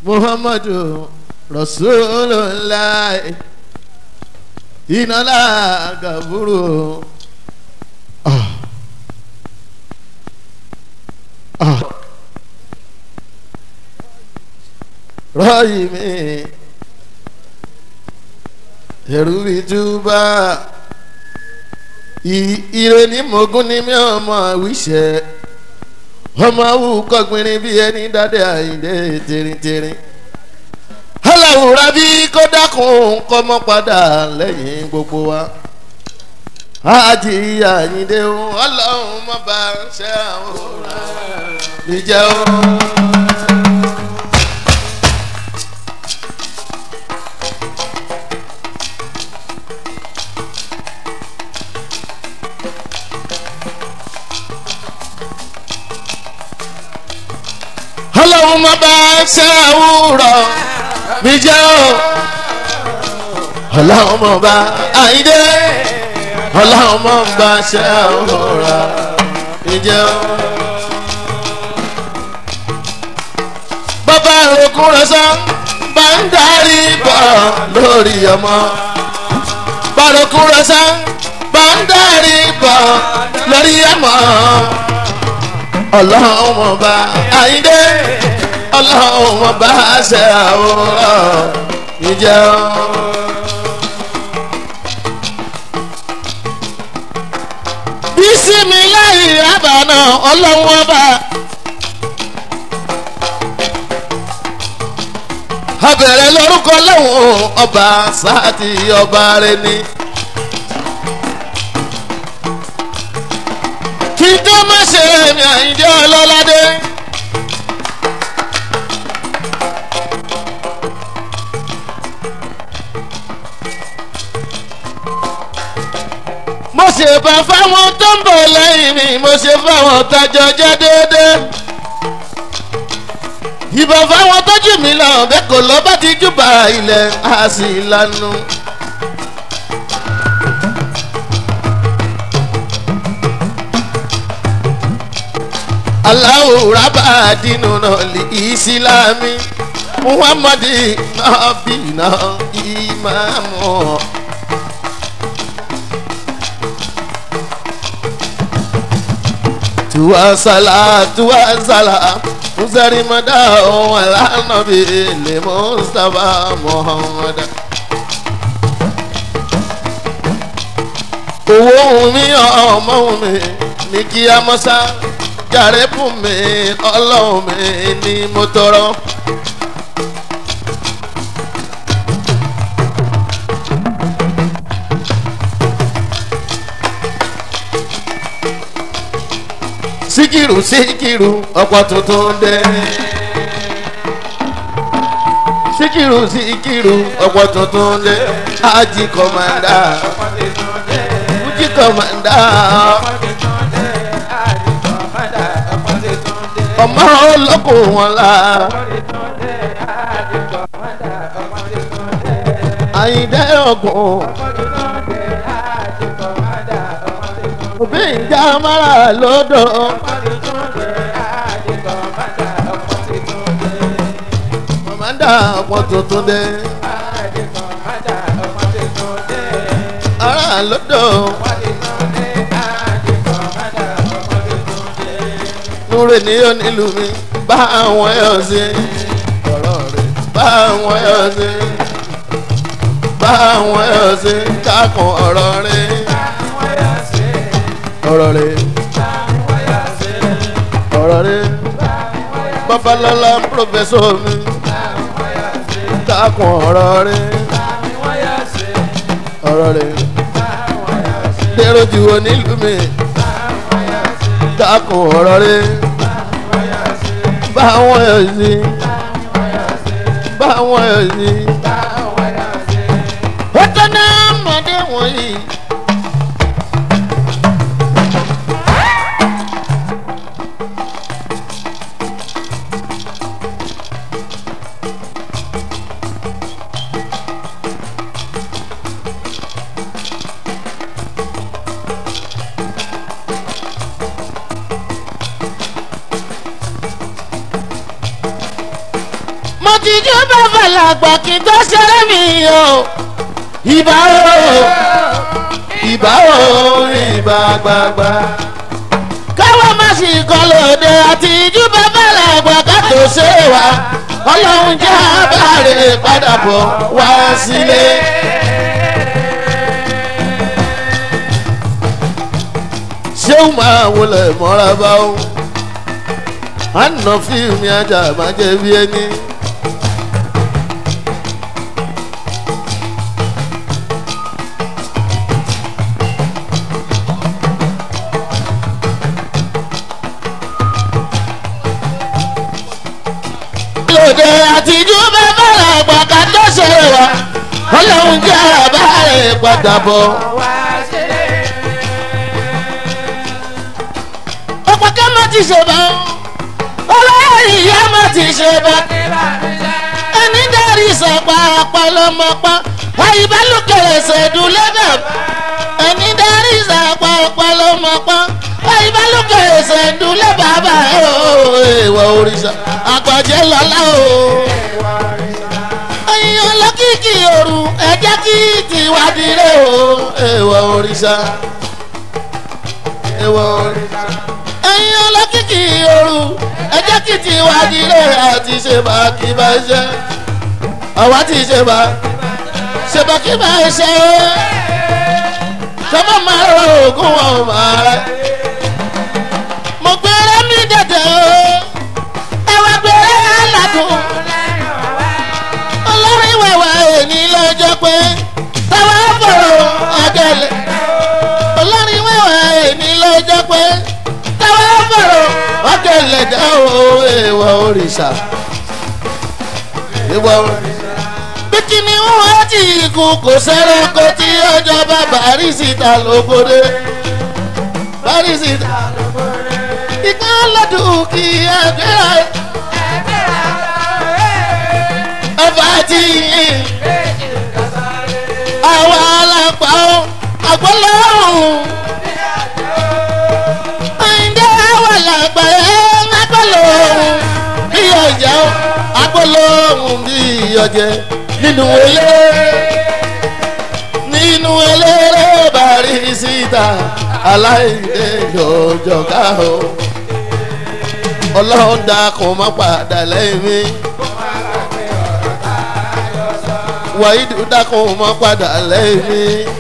muhammadu rasulillah inala gaburu. Ah. Ah. rọ́ọ̀yì mi ẹ̀rù ìtúbà ire ní mogun ní mi ọmọ àwíṣẹ́ ọmọ awù kọgbìnrin bí ẹni dáadé àyíndé tìrìntìrìn aláwòrán bí kó dákun kọ́ mọ́ padà lẹ́yìn gbogbo wa àjì àyíndé ọlọ́run má bá ṣe àwòrán níjẹ́ o. ọlọ́run má bá ṣe àwòrán mi jẹ́ o ọlọ́run má bá àyíndé ọlọ́run má bá ṣe àwòrán mi jẹ́ o. bàbá òkun rẹ̀ sọ bá ń darí bọ̀ lórí ọmọ bàbá òkun rẹ̀ sọ bá ń darí bọ̀ lórí ọmọ ọlọ́run ọba àyíndé ọlọ́run ọba ṣe àwòrán ìjẹ́ ọ́. bísí mi láyé àbànà ọlọ́run ọba. abẹ̀rẹ̀ lórúkọ lọ́wọ́ ọba sáàtì ọba rẹ ni. kí tó má ṣe èmi àyíndé ọlọ́ládé. mo ṣe bá fáwọn tó ń bọ̀ lẹ́yìn mi mo ṣe fáwọn tájọ jẹ́ déédéé. ìbọn fáwọn tọ́jú mi lọ bẹ́ẹ̀ kò lọ́ bá ti júbà ilẹ̀ á sì lanu. aláwo rábà dínú náà lè ìsìlámì muhammadu nabi náà ìmáàmù. tuwa sala tuwa sala musari mada ohun alanabi le mustapha muhammad. owó ohun mi ọmọ ohun mi ní kí a mọ́ sá jàre fún mi ọlọ́run mi ni mo tọrọ. síkìrù síkìrù ọ̀pọ̀ tuntun dé. síkìrù síkìrù ọ̀pọ̀ tuntun dé. ají kọ̀mọ̀dá fújì kọ̀mọ̀dá ọmọ olóko wọn la. àyìndé ọ̀gùn. òbí ìjà mara lódò. kọ̀mọ̀dá ọ̀pọ̀ tuntun dé. ara lódò. núre ní onílù mi bá àwọn ẹ̀ sí ọ̀rọ̀ rẹ̀ bá àwọn ẹ̀ sí bá àwọn ẹ̀ sí kákan ọ̀rọ̀ rẹ̀ ọ̀rọ̀ rẹ̀ ọ̀rọ̀ rẹ̀ babalọ́lá pírọfẹ́sọ̀ mi kákan ọ̀rọ̀ rẹ̀ ọ̀rọ̀ rẹ̀ dèrò jù onílù mi kákan ọ̀rọ̀ rẹ̀ báwọn ẹ̀ sí báwọn ẹ̀ sí. ó tẹ́ná mọ̀dé wọ̀nyí. àtijú bàbá làgbà kí n tó ṣeré mi o ìbá o ìbá o ìbá gbàgbà. káwọn má sì kọ́ lóde àtijú bàbá làgbà ká tó ṣe wá ọlọ́run jẹ́ abáre padà bọ̀ wá sílé. ṣéun máa wọlé mọ́ra bá ó àná fíìmù ajá máa jẹ́ bí ẹni. lòdì àtijú bàbá àgbà ká tó ṣe wá ọlọ́run jẹ́ abáre padà bọ̀. ọ̀pọ̀ ká má ti ṣe bá ọlọ́run ìyá má ti ṣe bá ẹni dárí sọ̀pá ọ̀pọ̀lọmọpá àyíbálòkèrè ṣèdùn lẹ́dà ẹni dárí sọ̀pá ọ̀pọ̀lọmọpá àyíbálòkèrè ṣèdùn lẹ́bàbà ìwà òrìṣà àgbàjẹ́ lọ́lá o. ẹ̀yin ọlọ́kìkì òru ẹ̀jẹ̀ kí tiwádìí rẹ̀ o ìwà òrìṣà ìwà òrìṣà ẹ̀yin ọlọ́kìkì ooru ẹjẹ́ kì tí wá nílé àti ṣe bá kí bá ṣe àwa ti ṣe bá ṣe bá kí bá ṣe sọ́mọ́ máa rọ ògùn wọn máa rẹ. mo gbére mi dẹ̀dẹ̀ o ẹwà gbére aládùn olórin wẹ̀wẹ̀ èní lọ́jọ́ pé táwa fọ̀rọ̀ ọ̀gẹ̀lẹ̀ olórin wẹ̀wẹ̀ èní lọ́jọ́ pé táwa fọ̀rọ̀ ọ̀gẹ̀lẹ̀ dá o èèwọ̀ òrìṣà èèwọ̀ òrìṣà. bí kíni wọ́n ti kú kò sẹ́rẹ̀ kó tí ọjọ́ bá bàrísìtà lóbodè bàrísìtà ìka lọ́dún kí ẹgbẹ́ra ọba ti yìn àwọn alápá àgbọ̀lọ́rùn ẹ̀ǹdẹ́ àwọn làgbà ẹ̀ ńlágbọ̀lọ́rùn bí ọjà àgbọ̀lọ́rùn bí ọjẹ́ nínú ilé nínú eléré bàrísìtà aláìdè lọ́jọ́ ká o ọlọ́run dákun má padà lẹ́yìn mi. wàhídù dákun má padà lẹ́yìn mi.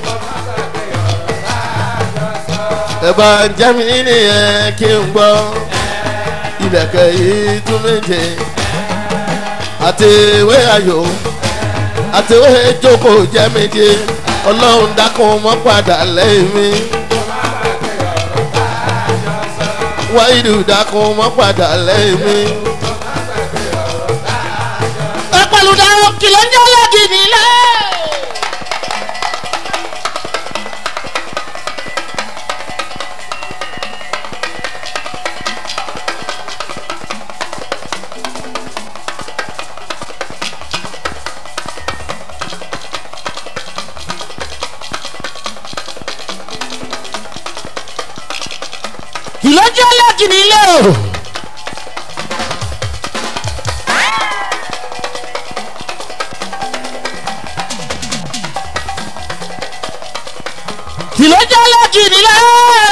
ẹ̀bà jẹ́mi nìyẹn kí n gbọ́ ìlẹ̀kẹ̀ yìí tún méje àti ìwé ayò àti ìwé jókòó jẹ́ méje ọlọ́run dákun má padà lẹ́yìn mi. wáyìdù dákun mọ́ padà lẹ́yìn mi. ẹ pẹ̀lú dáhùn kìlọ̀ ń jẹ́ lọ́gì nílẹ̀. ìlọ́jọ́ lẹ́kì nílé o. ìlọ́jọ́ lẹ́kì nílé o.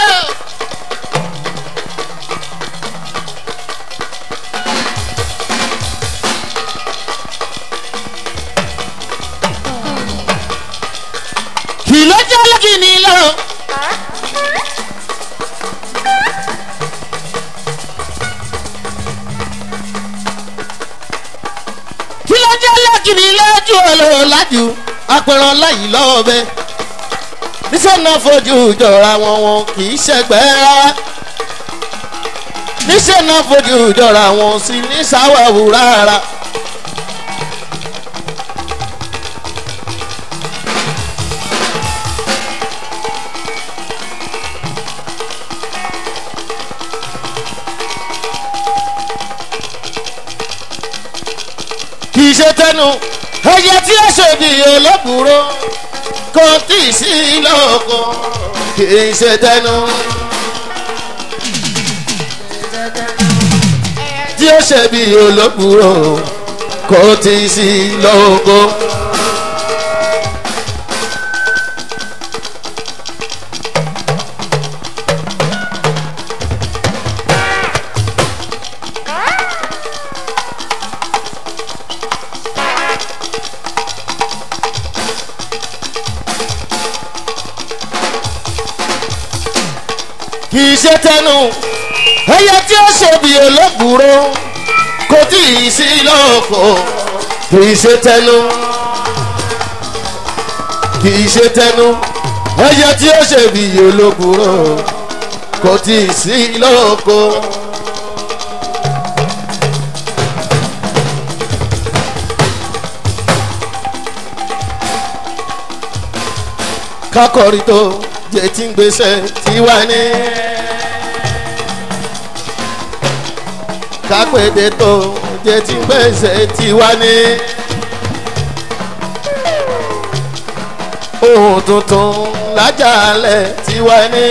ìlọ́jọ́ lẹ́kì nílé o. kí ló jẹ́ lẹ́kìnní lójú ọlọ́run lájú apẹ̀rọ láyìí lọ́wọ́ bẹ́ẹ̀ níṣẹ́ náà fojú jọra wọn wọn kì í ṣẹgbẹ́ rárá níṣẹ́ náà fojú jọra wọn sì ní sáwàwù rárá. kì í ṣe tẹnu ẹyẹ tí ó ṣòdì olóbùrò kò tí ì sí lóko kì í ṣe tẹnu. tí ó ṣe bí olóbùrò kò tí ì sí lóko. kì í ṣe tẹnu ẹyẹ tí ó ṣe bí olóògbúrò kò tí ì sí lóko kì í ṣe tẹnu kì í ṣe tẹnu ẹyẹ tí ó ṣe bí olóògbúrò kò tí ì sí lóko. kákọ̀rí tó jẹ́ tí ń gbèsè tí wà ní. kápẹ́dé tó jẹ́ tí ń gbèsè tí wà ní. ohun tuntun lájàlẹ̀ tí wà ní.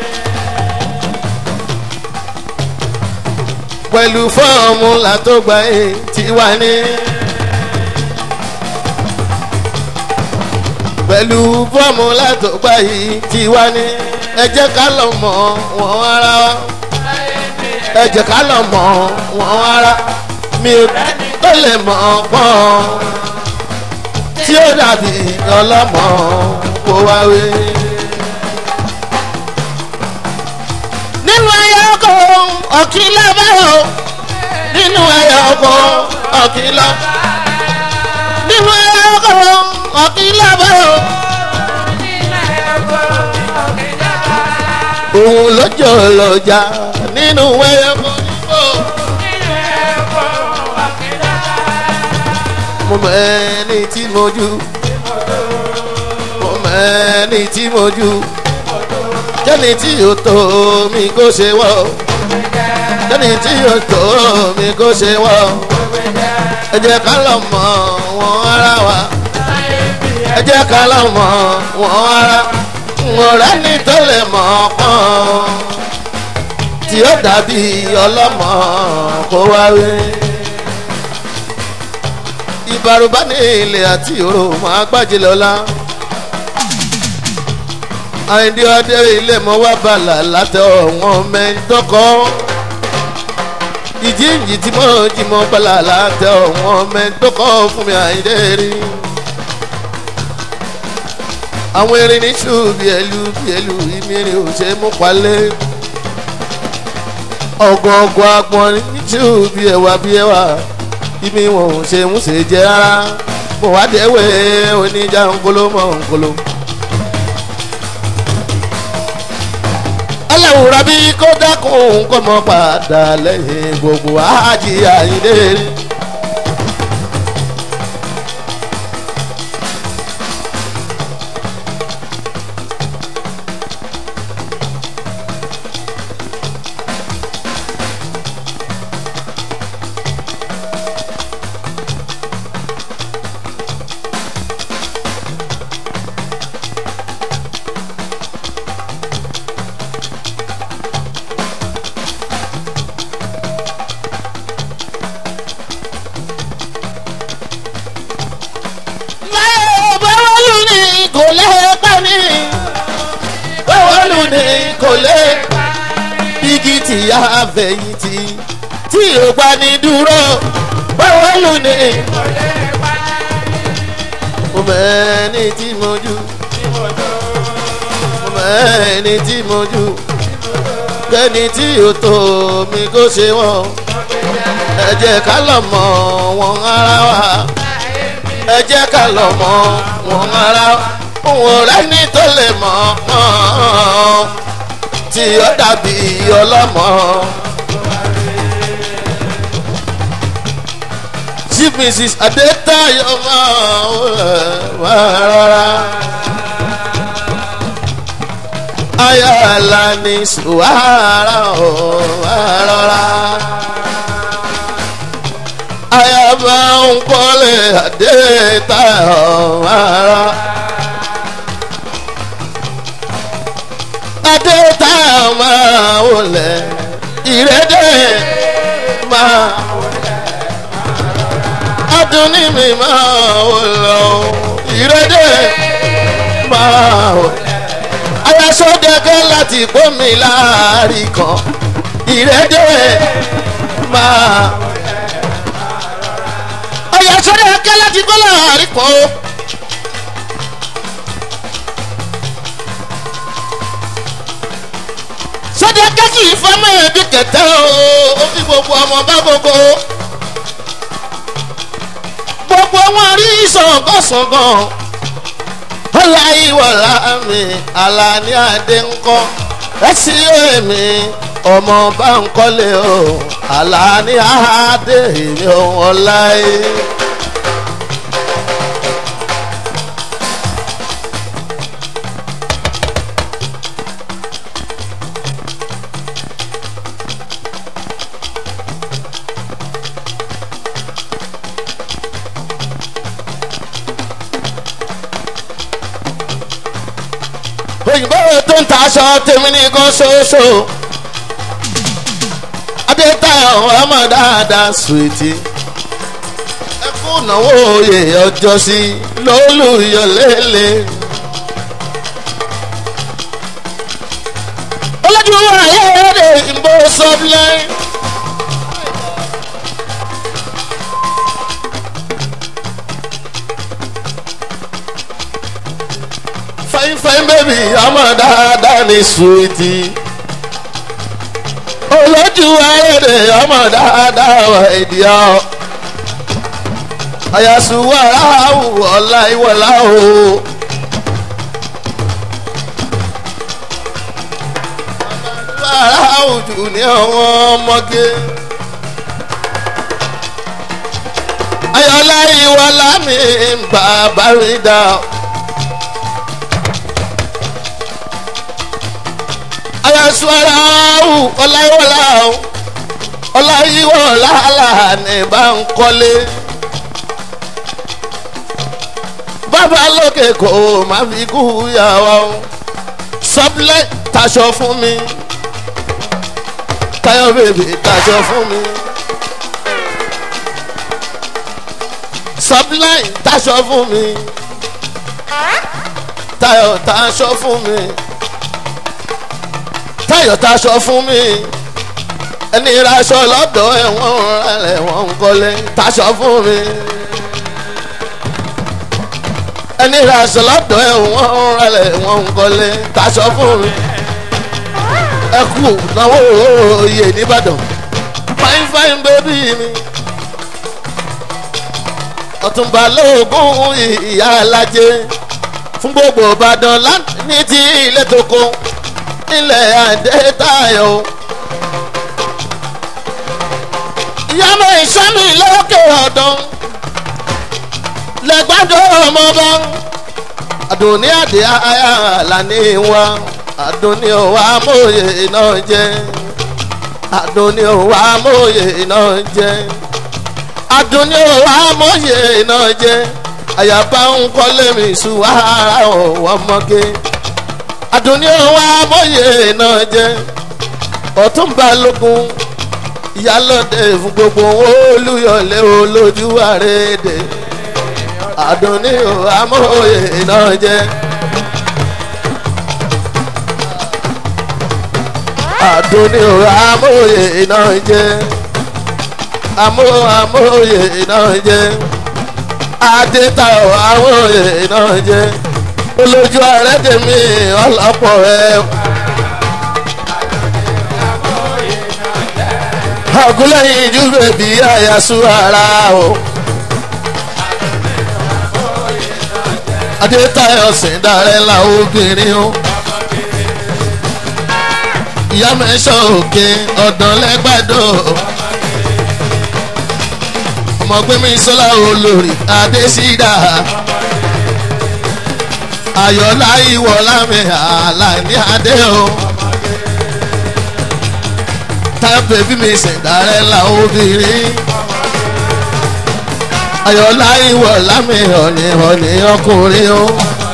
pẹ̀lú fọ́ọ̀mùlà tó gbà é tí wà ní. pẹ̀lú fọ́ọ̀mùlà tó gbà yìí tí wà ní. ẹ jẹ́ ká lọ mọ̀ wọ́n ara wa. ẹ jẹ́ ká lọ mọ̀ wọ́n ara. mi ò tó lè mọ̀ pọ́n. tí ó dàbí ọlọ́mọ kó wá wé. nínú ẹyẹ ọkọ ọ̀kìlá báyọ̀ nínú ẹyẹ ọkọ ọ̀kìlá nínú ẹyẹ ọkọ ọ̀kìlá báyọ̀ òun lọ́jọ́ lọ́jà nínú ẹyẹ ọkọ nígbò. mo mọ ẹni tí mo jù mo mọ ẹni tí mo jù jẹ́ni tí yóò tó mi kó ṣe wọ́ jẹ́ni tí yóò tó mi kó ṣe wọ́ ẹ jẹ́ ká lọ mọ̀ wọ́n ara wa ẹ jẹ́ ká lọ mọ̀ wọ́n ara ọ̀rẹ́ ní tó lè mọ̀ pọ́n tí ó dàbí ọlọ́mọ kó wá wé ìbàrùbá ní ilé àti òrò máa gbájẹ lọ́la àìdí ọdẹ ilé mọ wá bàlà látẹ ọ̀wọ́n mẹ́ńtọ́kọ́ ìjíǹjì tí mo jí mọ bàlà látẹ ọ̀wọ́n mẹ́ńtọ́kọ́ fún mi àìdé rí àwọn erin ní ṣù bí ẹlú bí ẹlú ìmírin ò ṣe mú palẹ̀ ọgọọgọ agbọn ní ṣù bí ẹwà bí ẹwà ìmí wọn ò ṣe mú ṣe jẹ rárá mo wá dẹ́wẹ́ oníjà ńkolo mọ́ ńkolo. aláwòrán bí kó dákun kó mọ padà lẹ́yìn gbogbo àjí àyíndé. báwọlù ni kò lè pa ní báwọlù ni kò lè igi tí a fẹ̀yìntì tí ò gbà ní dúró báwọlù ni mo mẹ́ni tí mo jù mo mẹ́ni tí mo jù kẹ́ni tí ò tó mi kó ṣe wọ́n ẹ jẹ́ ká lọ mọ̀ wọ́n ara wa ẹ jẹ́ ká lọ mọ̀ wọ́n ara òun rẹ̀ ní tó lè mọ̀ ọ́n tí ó dàbí ọlọ́mọ. chief mrs adetayo máa rọra ayala ní suwara máa rọra ayaba ń kọ́lé adetayo máa rọra. adetayo máa wọlé ìrẹ́dẹ̀ máa adùn ní mi máa wò lọ ìrẹ́dẹ̀ máa wò. ayasọ́dẹ̀kẹ́ láti gbómi láàrin kan ìrẹ́dẹ̀ máa. ayasọ́dẹ̀kẹ́ láti gbómi láàrin kan o. sọ́dẹ̀kẹ́ kì í fọ́mọ́ ẹbí kẹtẹ́ o ó fi gbogbo ọmọ bá gbogbo gbogbo wọn rí sọ̀gọ́sọ̀gọ́ ọláyíwọlá mi alani adé ńkọ́ ẹsí èmi ọmọ bá ń kọ́lé o alani adé mi ò ọláyé. òyìnbó tó ń ta aṣọ tèmi nìkan ṣoṣo adétayọ ọmọ dáadáa sùwìtì ẹkú náwó oyè ọjọ́ sí lólùyọlélẹ̀. olójú ayé rẹ̀ ìbò sọ́bílẹ̀. fine fine baby ọmọ dáadáa ní suwiti olójú ayédè ọmọ dáadáa wà ìdíyà àyàsùwà aráàwù ọ̀la ìwọ̀lá o. aráàwù jù ní àwọn ọmọge. ayọ̀lá ìwọ̀lá mi ń bàbá rí dá. ayasuarawu ọláyíwọlá ọláyíwọlá ní bá ń kọ́lé bàbá lókè kò má fi kú yàwá sọ́bílẹ̀ taṣọ fún mi táyọ̀ bèbè taṣọ fún mi sọ́bílẹ̀ taṣọ fún mi táyọ̀ taṣọ fún mi táyọ̀ taṣọ fún mi ẹni raṣọ lọ́dọ̀ ẹ̀wọ̀n rẹ̀ wọ́n ń kọ́lé taṣọ fún mi ẹni raṣọ lọ́dọ̀ ẹ̀wọ̀n rẹ̀ wọ́n ń kọ́lé taṣọ fún mi ẹ kú náwó oyè nìbàdàn fine fine baby mi ọ̀túnba lóògùn ìyá alájẹ fún gbogbo ìbàdàn ní ti ilé tó kó ilẹ̀ àdétayọ̀. ìyàmọ̀ ìsọ́mi lókè ọ̀dọ́ lẹ́gbàdo ọmọba àdùnní àdé àyà lànà wa àdùnní òwà amóye náà jẹ́ àdùnní òwà amóye náà jẹ́ àdùnní òwà amóye náà jẹ́ àyàbá ń kọ́lé mi sùn wàhálà ọ̀wọ́ mọ́gé àdùnní òwò amóye náà jẹ ọtún balógun ìyálòdè fún gbogbo olùyọlé olójú àrèdè àdùnní òwò amóye náà jẹ. àdùnní òwò amóye náà jẹ amó amóye náà jẹ adétayọ amóye náà jẹ olójú ààrẹ tèmi ọlọpọ ẹ. àgúlẹ̀yìn ìjú bèbí àyàsú ara o. adétayọ̀ sìndarẹ́ la obìnrin o. ìyá mẹ́sàn òkè ọ̀dàn lẹ́gbàdo. ọmọ gbẹ́mí sọ́lá olórí adésídà ayọ̀lá ìwọ̀lá mi àlàní adé o. tábìlì bí mi ṣẹ̀dárẹ́ la obìnrin. ayọ̀lá ìwọ̀lá mi ọ̀nì ọ̀nì ọkùnrin o.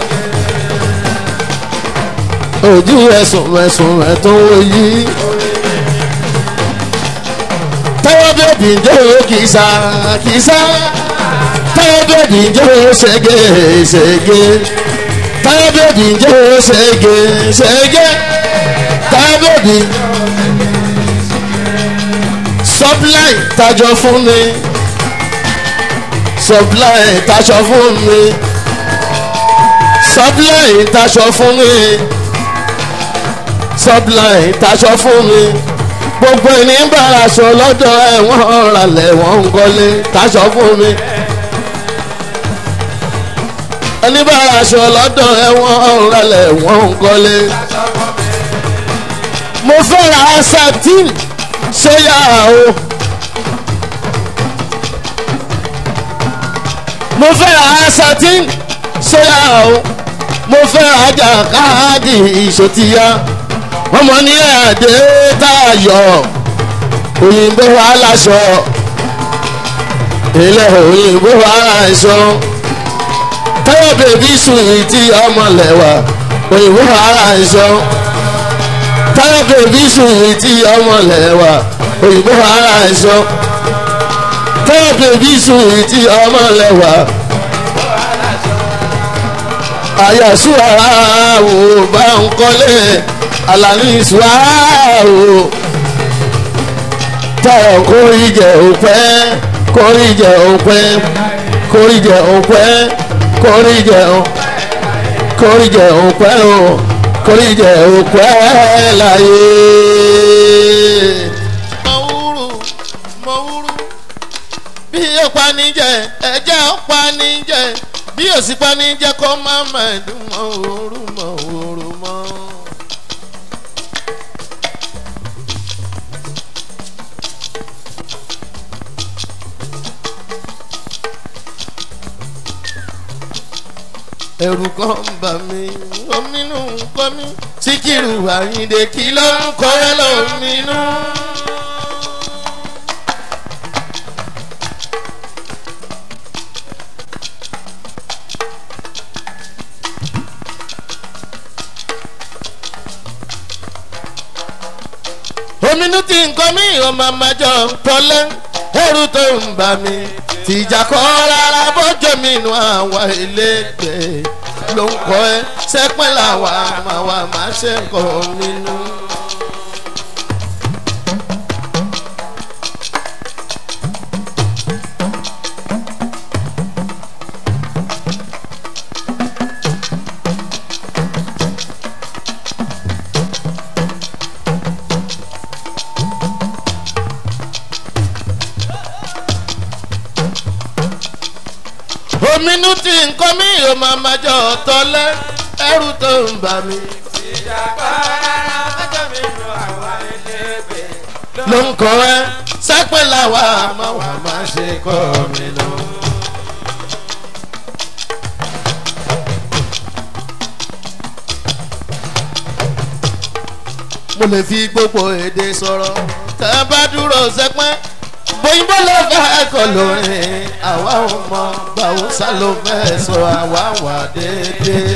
ojú ẹ̀sùn ẹ̀sùn ẹ̀ tó wọ yí. tẹ́wọ́ bèbí jó kìsà kìsà táyọ̀ bèbí jó ṣègé ṣègé táyọ̀ bèbí jó ṣègé ṣègé táyọ̀ bèbí supply tajọ fún mi supply taṣọ fún mi supply taṣọ fún mi supply taṣọ fún mi gbogbo ẹni ń bára aṣọ lọ́dọ̀ ẹ̀ wọ́n ralẹ̀ wọ́n ń kọ́lé taṣọ fún mi ẹni bára aṣọ lọ́dọ̀ ẹ̀ wọ́n ralẹ̀ wọ́n ń kọ́lé mo fẹ́ ra satin ṣéyà o. mo fẹ́ ra satin ṣéyà o. mo fẹ́ ra jàkáàdì ìṣòtìyà ọmọ ní àdé tayọ̀ òyìnbó aláṣọ ilẹ̀ òyìnbó aláṣọ táyọ̀ bèbí sùn tí ọmọ lẹ́wà òyìnbó aláṣọ táyọ̀ bèbí sùn tí ọmọ lẹ́wà òyìnbó ara ẹ̀ṣọ́ táyọ̀ bèbí sùn tí ọmọ lẹ́wà àyàsú ara wò bá ń kọ́lé àlàní ìṣúra wò táyọ̀ kórìjẹ òpẹ́ kórìjẹ òpẹ́ kórìjẹ òpẹ́ kórìjẹ kórìjẹ òpẹ́ o kórìjẹ òpẹ́ láyé. mọ̀wúrú mọ̀wúrú bí ó panijẹ ẹ̀jẹ̀ ó panijẹ bí ó sì panijẹ kó má má dùn mọ̀wúrú mọ̀wúrú mọ́. ẹ̀rù kan ń bà mí ominú ń kọ́ mi síkírù àyíǹde kí ló ń kọ́ ẹ lóminú. ominú ti ń kọ́ mi ọmọ àmàjọ tọ́lẹ́ ẹ̀rù tó ń bà mí tìjà kọ́ rárá bọ́jọ́ mi nù àwọn ẹlẹ́gbẹ̀ẹ́ ló ń kọ́ ẹ sẹ́pẹ́ làwa máa wà máa ṣe kọ́ nínú. ominú tí nǹkan mi ò máa máa jọ tọ́lẹ́ ẹrù tó ń bà mí. ìjàpá rárá ọjọ́ mi lu àwa ẹlẹ́gbẹ̀. ló ń kọ́ ẹ sẹ́pẹ́ làwa máa wà máa ṣe kọ́ mi lọ. mo lè fi gbogbo èdè sọ̀rọ̀ tẹ́ ẹ bá dúró sẹ́pẹ́ bóyìnbó ló fẹ́ kọ lórin àwa ò mọ báwùsà ló fẹ́ sọ àwa wà déédéé.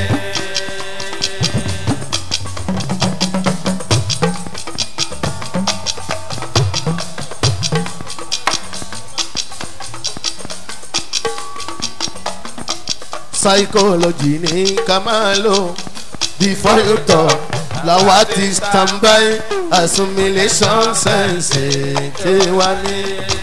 psychology ní ká máa lò before you talk làwa ti stand by assimilation sense tiwa ní.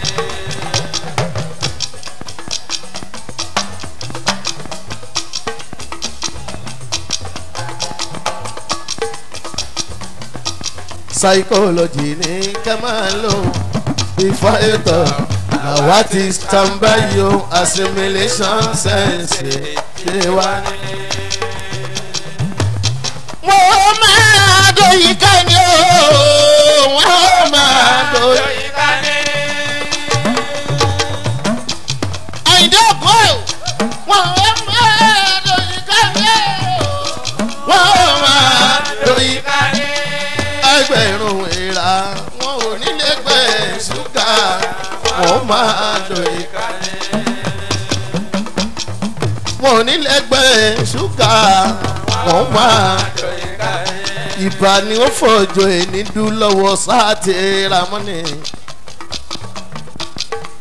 psychology ní ká máa lò before you talk làwa ti stand by yo assimilation sense tiwa ní wọ́n máa dòyìn ká ní o wọ́n máa dòyìn. Yọ̀yìká ní. àyìndé òkú wọ́n máa dòyìn ká ní o wọ́n máa dòyìn. Yọ̀yìká ní. ẹgbẹ̀rún ìrà wọn ò nílé gbẹ ṣúgà wọ́n máa dòyìn. Yọ̀yìká ní. wọn ò nílé gbẹ ṣúgà wọ́n máa. Yọ̀yìká ní. ìbà ni ó fọjọ́ ẹni dún lọ́wọ́ sáàtì ramọ́nì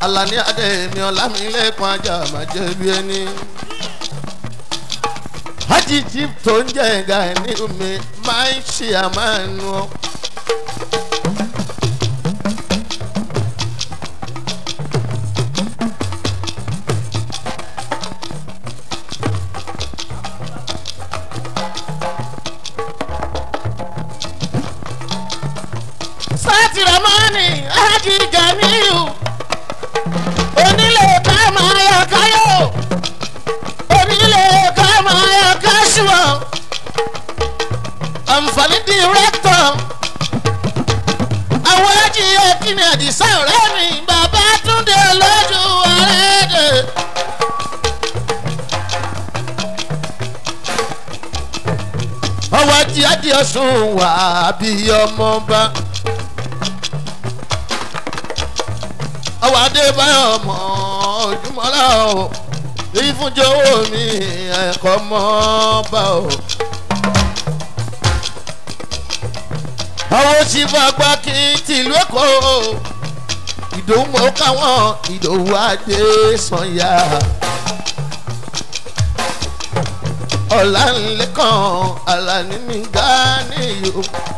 alani adémi ọlámilẹ́kùn ajá máa jẹ́ bí ẹni. hajiji tó ń jẹ́ ẹ̀ga ẹni omi máa ń ṣe àmánu ọ. sátìrámọ́nì ájì gàmíù onílé ká máa yọ káyọ̀ onílé ká máa yọ káṣùọ̀ àǹfààní dìrẹ́tọ̀ àwọn ájì ẹ̀kíní àdìsá ọ̀rẹ́ mi bàbá túndé lójú ọ̀rẹ́dẹ̀. ọwọ́ ajé adìọ́sùn wà bí ọmọ bá. ọwọ́ adébáyọ̀ mọ́ ojúmọ́lá o èyí fún jọ̀wọ́ mi ẹ̀kọ́ mọ́ bá o. àwọn òṣìfọ́ àgbà kí n tìlú èkó ìdòwú mọ́ káwọn ìdòwú adé sànyà. ọ̀làǹlẹ̀kàn àlàní mi gánìyó.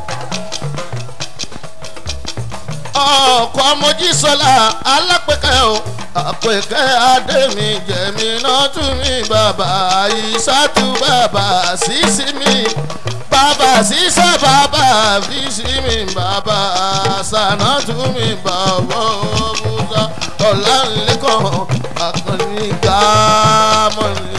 ọkọ̀ mojísọ́lá alápẹ̀kẹ́ o àpẹ̀kẹ́ adémi jẹ̀mí náà tún mi bàbá ìsàtú bàbá sísí mi bàbá sísá bàbá físí mi bàbá sànà tún mi bàbá òbúta ọ̀làǹlẹ̀kàn àkànní gámọ́ni.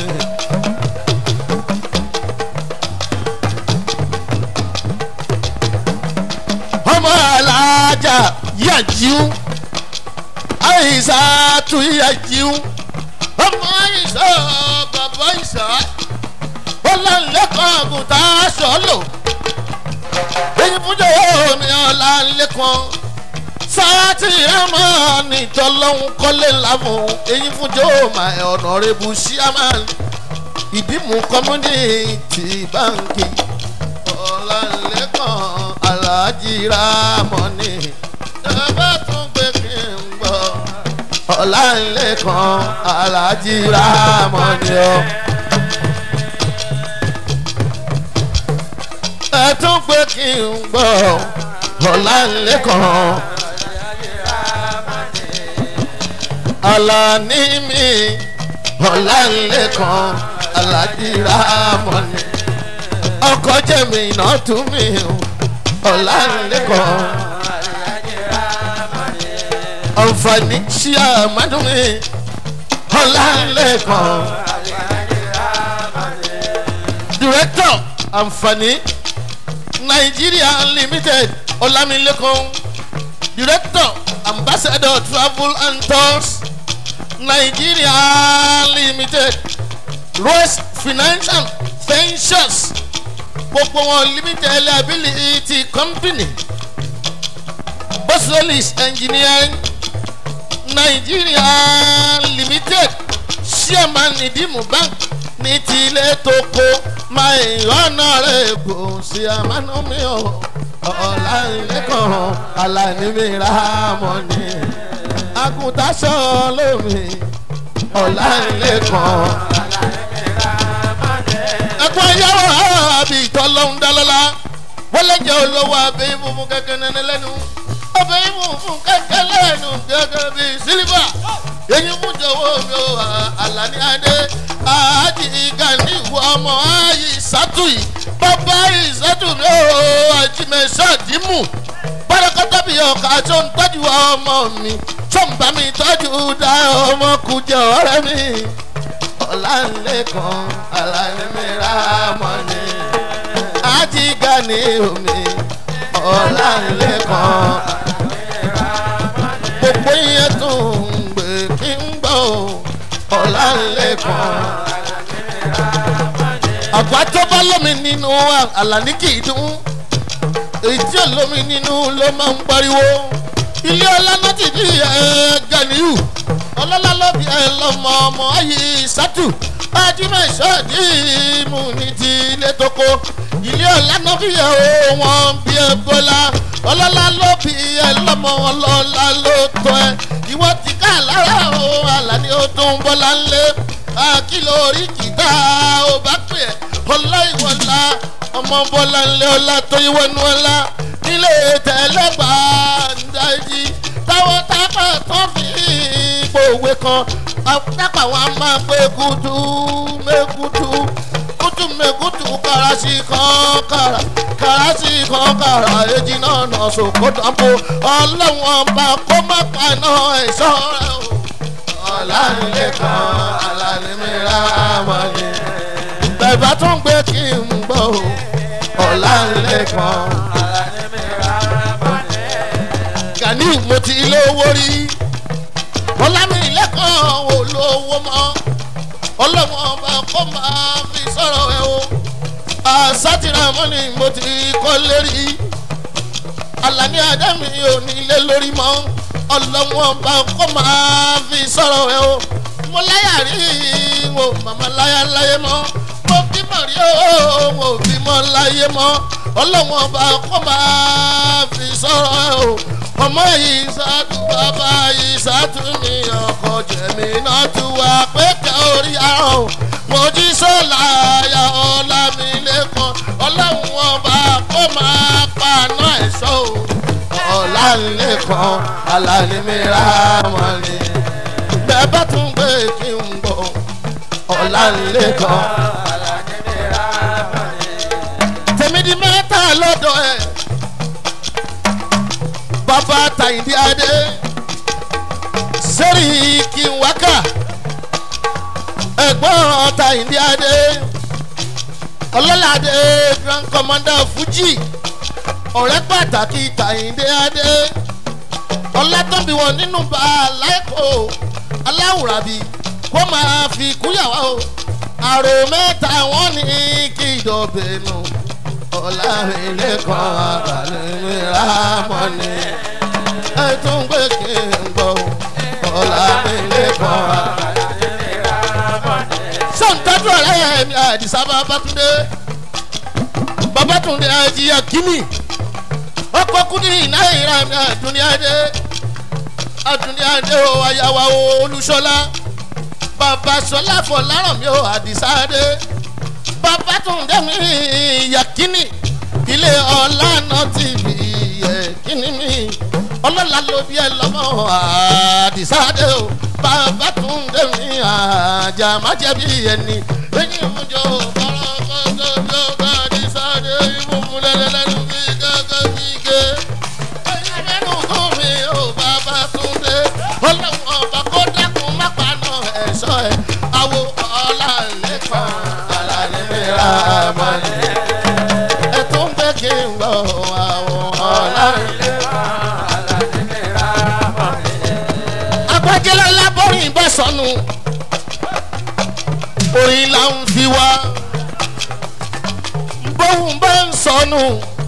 ọmọ alájà yàjíw àyíṣà tún yàjíw ọmọ àyíṣà bàbá àyíṣà ọlànlẹ́kọ̀ọ́ àgùntà sọ́lò èyí fúnjọ ní ọlànlẹ́kọ̀ọ́ sáàtì ẹ̀mọ́ nìjọlọ́hún kọ́lé láfún èyí fúnjọ my honourable chairman ìdìmú community báńkì ọlànlẹ́kọ̀ọ́ aláàjì rámọ́nì ẹ bá tún gbé kí n gbọ́ ọlànlẹ́kọ̀ọ́ aláàjì rámọ́nì ọ. ẹ tún gbé kí n gbọ́ ọlànlẹ́kọ̀ọ́ alani mi ọlànlẹ́kọ̀ọ́ aláàjì rámọ́nì ọkọ jẹmi iná tún mi ọlànlẹkọ ọ̀nfààní sí àmàdùn mi ọlànlẹkọ director ànfààní nigeria limited ọlámilẹ́kọ̀ director ambassador travel and tours nigeria limited rose financial ventures gbogbo wọn limited liability company bosolis engineering nigeria limited chairman ìdìmú bank ní tilẹ̀ tó kó máa ìrọ́nà rẹ̀ kò sí àmánú mi ò ọ̀làǹlẹ́kàn alánimíra mọ́ ni àgùntàṣọ lómi ọ̀làǹlẹ́kàn ẹ̀kọ́ ayáwó àbí ìtọ́lọ́hún dálọ́lá wọ́n lè jẹ́ olówó abẹ́ ìfúnfún kẹ̀kẹ́ nínú lẹ́nu abẹ́ ìfúnfún kẹ̀kẹ́ lẹ́nu gẹ́gẹ́ bí sílífà èyí mú jọ̀wọ́ mi ò àlàní adé àádì ìgànnì ìwọ ọmọ ayé ìsátùyì bàbá ìsátù mi ò àjìmẹ̀sọ́ dìímù bárakọ́tà bí ọkà tó ń tọ́jú ọmọ mi tó ń bá mi tọ́jú dá ọmọ kùjẹ ọ̀rẹ́ mi ọ̀làǹlẹ̀kan alánimíra mọ́ni àti gani omi ọ̀làǹlẹ̀kan gbogbo yẹn tó ń gbé kí n gbọ́ ọ̀làǹlẹ̀kan àgbà tó bá lómi nínú àlàní kì í dún èyí tí ò lómi nínú ló máa ń pariwo ilé ọlá náà ti di ẹ ganiyu ọlọ́lá lọ́bi ẹ lọ́mọ ọmọ ayé sátù ajímọ̀ṣọ́ọ̀dì mú ní ti ilé tókó ilé ọlá náà fi ẹ o wọn bí ẹ bọ́lá ọlọ́lá lọ́bi ẹ lọ́mọ ọlọ́lá ló tọ́ ẹ ìwọ ti ká lára o àlàní ó tún bọ́lá ńlẹ̀ àkìlọ̀ orí kìtà ó bá pè é ọlá ìwọlá ọmọ bọ́lá ńlẹ̀ ọlá tó ìwọ́nú ọlá nílé tẹ̀lẹ́gbà ńdájí táwọn tápà tán fi gbòwe kan tápà wọn máa pé kutu mekutu kutu mekutu karasi kan kara karasi kan kara èjì náà nà sòkò dàpọ̀ ọlọ́wọ́n bá kó má paná ẹ̀ṣọ́ rẹ̀ o. ọ̀lànílẹ̀ kan alálẹ́mìíràn wọ́n ní. bẹ̀bá tún gbé kí n gbọ́ o. ọ̀lànílẹ̀ kan. gani mo ti lówó rí ọlámìlẹ̀ kan ò lówó mọ́ ọlọ́wọ́n bá kó máa fi sọ̀rọ̀ ẹ̀ o àsátìrà mọ́ni mo ti kọ́ lérí alani adami ò ní ilé lórí mọ́ ọlọ́wọ́n bá kó máa fi sọ̀rọ̀ ẹ̀ o mo láyà rí wo màmá láyà láyé mọ́ mo bímọ rí o mo bímọ láyé mọ́ ọlọ́wọ́n bá kó máa fi sọ̀rọ̀ ẹ̀ o ọmọ yìí sátú bàbá yìí sátú mi ọkọ jẹ̀mí náà tú wa pété orí àrùn mo jí sọ́la ya ọ̀la mi lẹ́kọ̀ọ́ ọlọ́run ọba kó máa paná ẹ̀ṣọ́ o ọ̀la lẹ́kọ̀ọ́ alani mi ra wọn ni bẹ́ẹ̀ bá tún gbé kí n bọ̀ ọ̀la lẹ́kọ̀ọ́ tèmi di mẹ́ta lọ́dọ̀ ẹ̀ bàbá tàyíndí adé sẹ́rí kí n wákà ẹ̀gbọ́n tàyíndí adé ọlọ́ládé grand commander fuji ọ̀rẹ́ pàtàkì tàyíndé adé ọlátọ́bí wọn nínú bá aláìkó aláwùrábí kó máa fi kúyàwó o àrò mẹ́ta wọn ní kí ìdọ̀bẹ̀nu ọ̀làmìlẹ́kọ̀ọ́ àbálẹ́mìíràn mọ́ni ẹ tún gbé kí n gbọ́ ọ̀làmìlẹ́kọ̀ọ́ àbálẹ́mìíràn mọ́ni. sọ̀ǹtàdù ọ̀rẹ́ mi àdìsá babatunde babatunde ajiya kini ọkọ̀ kúndì náírà mi àdúnyàdé àdúnyàdé o àyàwó olùṣọlá bàbá sọlá fọláràn mi ò àdìsá dé babatunde mi yakini ilé ọlá náà ti fi yakini mi ọlọ́la ló bí ẹ lọ́mọ àdìsáde o babatunde mi àjà má jẹ̀bi ẹni ẹni ìmújọ kọ́lọ́kọ́jọ́ bí ó bá àdìsáde ìmúmúlẹ́lẹ́lẹ́nu bí gángan bí ké ẹni mẹ́nu tó mi ò babatunde ọlọ́wọ́n ọba kó dákun má paná ẹ̀ṣọ́ ẹ̀ àwo ọlá lẹ́kọ̀ọ́ ramani. ẹ tún gbé kí n gbọ́ àwọn ọ̀la. agbájẹ́lẹ́ lábọ́rin bá sọnù orin là ń fi wá bóun bá ń sọnù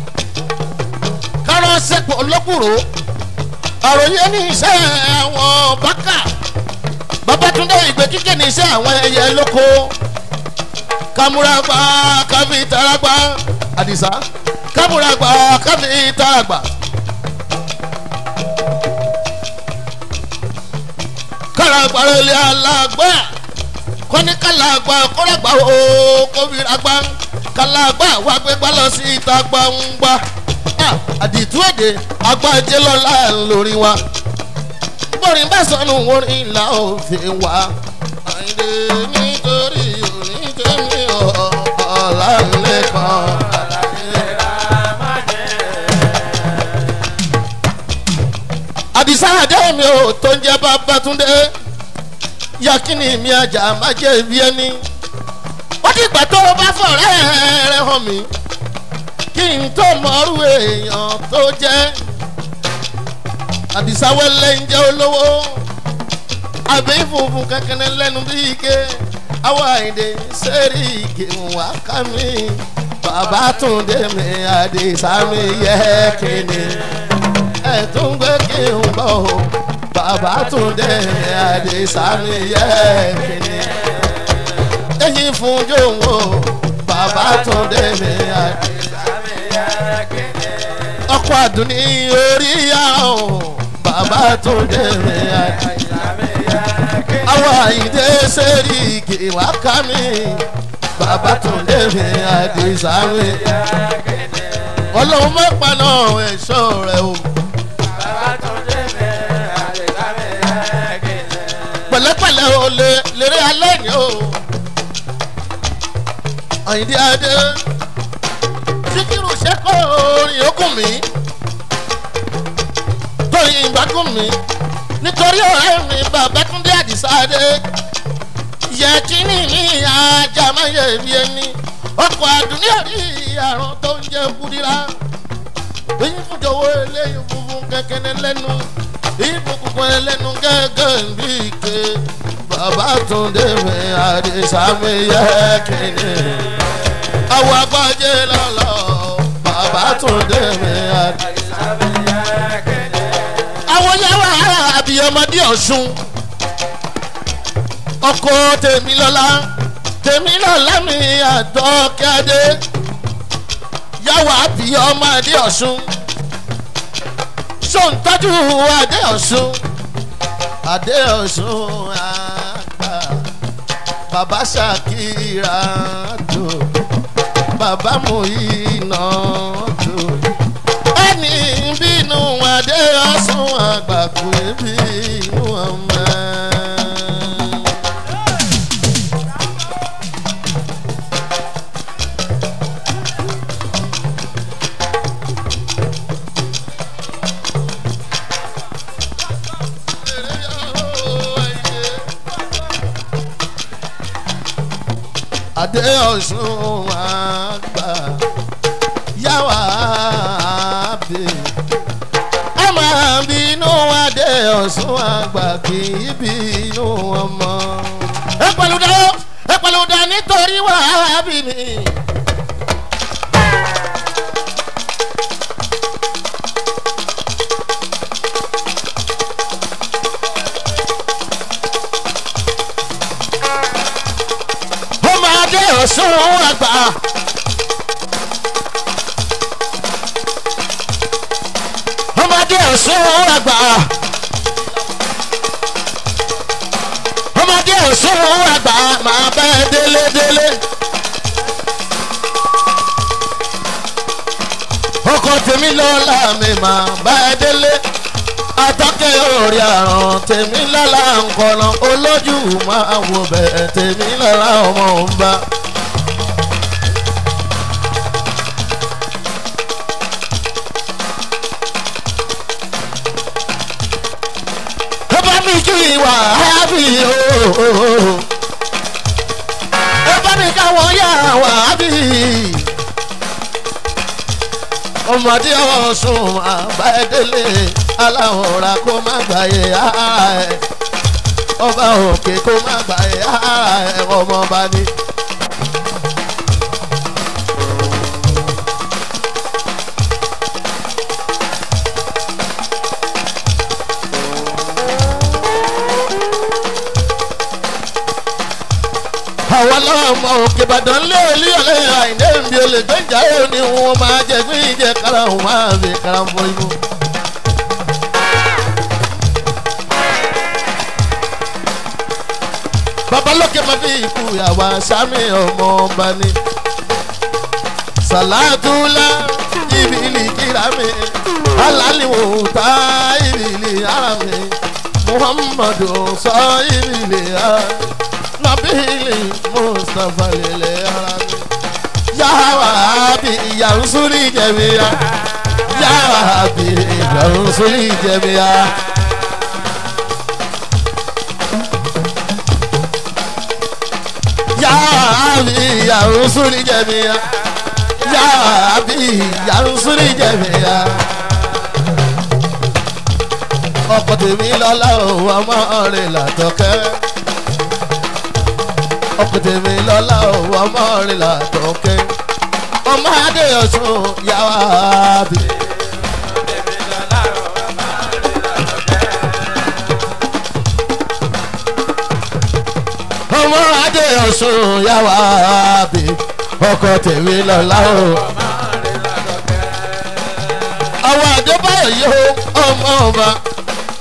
kárọ́sẹ̀pọ̀ lọ́kùrò àròyé ní iṣẹ́ àwọn bákà babatunde ìgbé kíkẹ́ ní iṣẹ́ àwọn ẹyẹ lóko kamuragba káfi taragba àdìsá kamuragba káfi taragba. káragba lè alagba kọ́ni kálagba kọ́ragba o kóbiragba kálagba wà gbégbá lọ sí ìta gbangba àdìtú èdè agbájé lọ́la lórí wa bọ́rin bá sọnù orin là ó fi wá àìdè nítorí òní tèmi ọ̀la lẹ́kọ̀ọ́. àdìsá àdé mi ò tó ń jẹ́ babatunde yakini mi ajá má jẹ́ ibi ẹni ó dìgbà tó o bá fọ̀rẹ́ rẹ hàn mí kí n tó mọ̀ọ́rù èèyàn tó jẹ́ àdìsá wẹ́lẹ́ ń jẹ́ olówó àbí funfun kankan lẹ́nu bí ike àwọn àyìndé sẹ́rí ike wà ká mi bàbá tún dé mi àdìsá mi yẹ kíni ẹ̀ tún gbé kí n gbọ́ o bàbá tún dé mi àdìsá mi yẹ kíni ẹ̀yìn fún jòwó bàbá tún dé mi àdìsá mi yẹ kíni ọkọ̀ àdùnní orí àwọn bàbá tó dé mi àdé àwọn àyíndé sẹ́ríkì wá ká mi bàbá tó dé mi àdé sáré ọlọ́run má paná ẹ̀ṣọ́ rẹ̀ o pẹ̀lẹ́pẹ̀lẹ́ o lè lérè alẹ́ ni o àyíndé adé síkírù sẹ́kọ̀ orin okùn mi tóyin ìgbàgùn mi nítorí ọ̀rẹ́ mi bàbá túndé àdìsáde yẹ kíní ní ajá máa yẹ bí ẹni ọkọ̀ àdúnyẹ rí àrùn tó ń jẹ kúdírà èyí fún jọ̀wọ́ eléyìí funfun kẹ̀kẹ́ lẹ́nu èyí fún kúkọ́ lẹ́nu gẹ́gẹ́ bí ike bàbá túndé mi àdìsámi yẹ kíní àwọn agbájé lọ́lọ́ bàbá túndé mi àdìsámi àwọn yàrá àbíyọmọdé ọ̀sùn ọkọ tèmílọ́lá tèmílọ́lá mi àdọ́kẹ́dé yàwó àbíyọmọdé ọ̀sùn sọ̀ǹtọ́jú adé ọ̀sùn adé ọ̀sùn àgbà bàbá ṣàkírà tó bàbá mòyínà tó ẹni bínú adé ọ̀sùn àgbàkú bínú ọmọ. adé ọ̀sùn àgbà yàwá bẹ́ẹ̀ ẹ máa bínú adé ọ̀sùn àgbà kì í bínú ọmọ. ẹ pẹ̀lú dá ẹ pẹ̀lú dá nítorí wàá bí mi. ọmọ adé ọ̀sùn àgbà. ọmọdé ọ̀sùn àgbà ọmọdé ọ̀sùn àgbà máa bá ẹ délé délé. ọkọ tèmi lọ́la mi máa bá ẹ délé atọ́kẹ́ orí àrùn tèmi lọ́la nkọ́nà olójú máa wò bẹ́ẹ̀ tèmi lọ́la ọmọ òun bá. ẹ bá mi kí ìwà ábí o ẹ bá mi káwọn yà wà ábí ọmọdé ọ̀sùn àbáyédélé aláwòrán kó má gbàyè ara ẹ̀ ọba òkè kó má gbàyè ara ẹ̀ ọmọọba ni. àwọn ọlọ́mọ òkè ìbàdàn lé olíyọ̀lẹ́ àìní èmi olè gbẹ́jà ó ní wọn máa jẹ gbé ìjẹ kára òun máa fi kára fọ inú. babalókè máa fi ikú àwa sami ọmọ ọba ni. sàlátúlá ìbílí kíra mi alálìwò tá ìbílí ara mi muhammadu sọ ìbílí ara mi nabili mustapha lele ara mi. yawa bi yansuri jẹmiya yawa bi yansuri jẹmiya. yawa bi yansuri jẹmiya yawa bi yansuri jẹmiya. ọkọ tèmi lọ́la òun ọmọ rẹ̀ làtọ̀kẹ́ ọkọ tèmi lọ́la òun ọmọ rẹ̀ làtọ̀kẹ́ ọmọ adé ọ̀sùn yàwá bí. ọmọ adé ọ̀sùn yàwá bí ọkọ tèmi lọ́la òun. àwọn àdébáyọ̀ yìí ó ọmọ ọba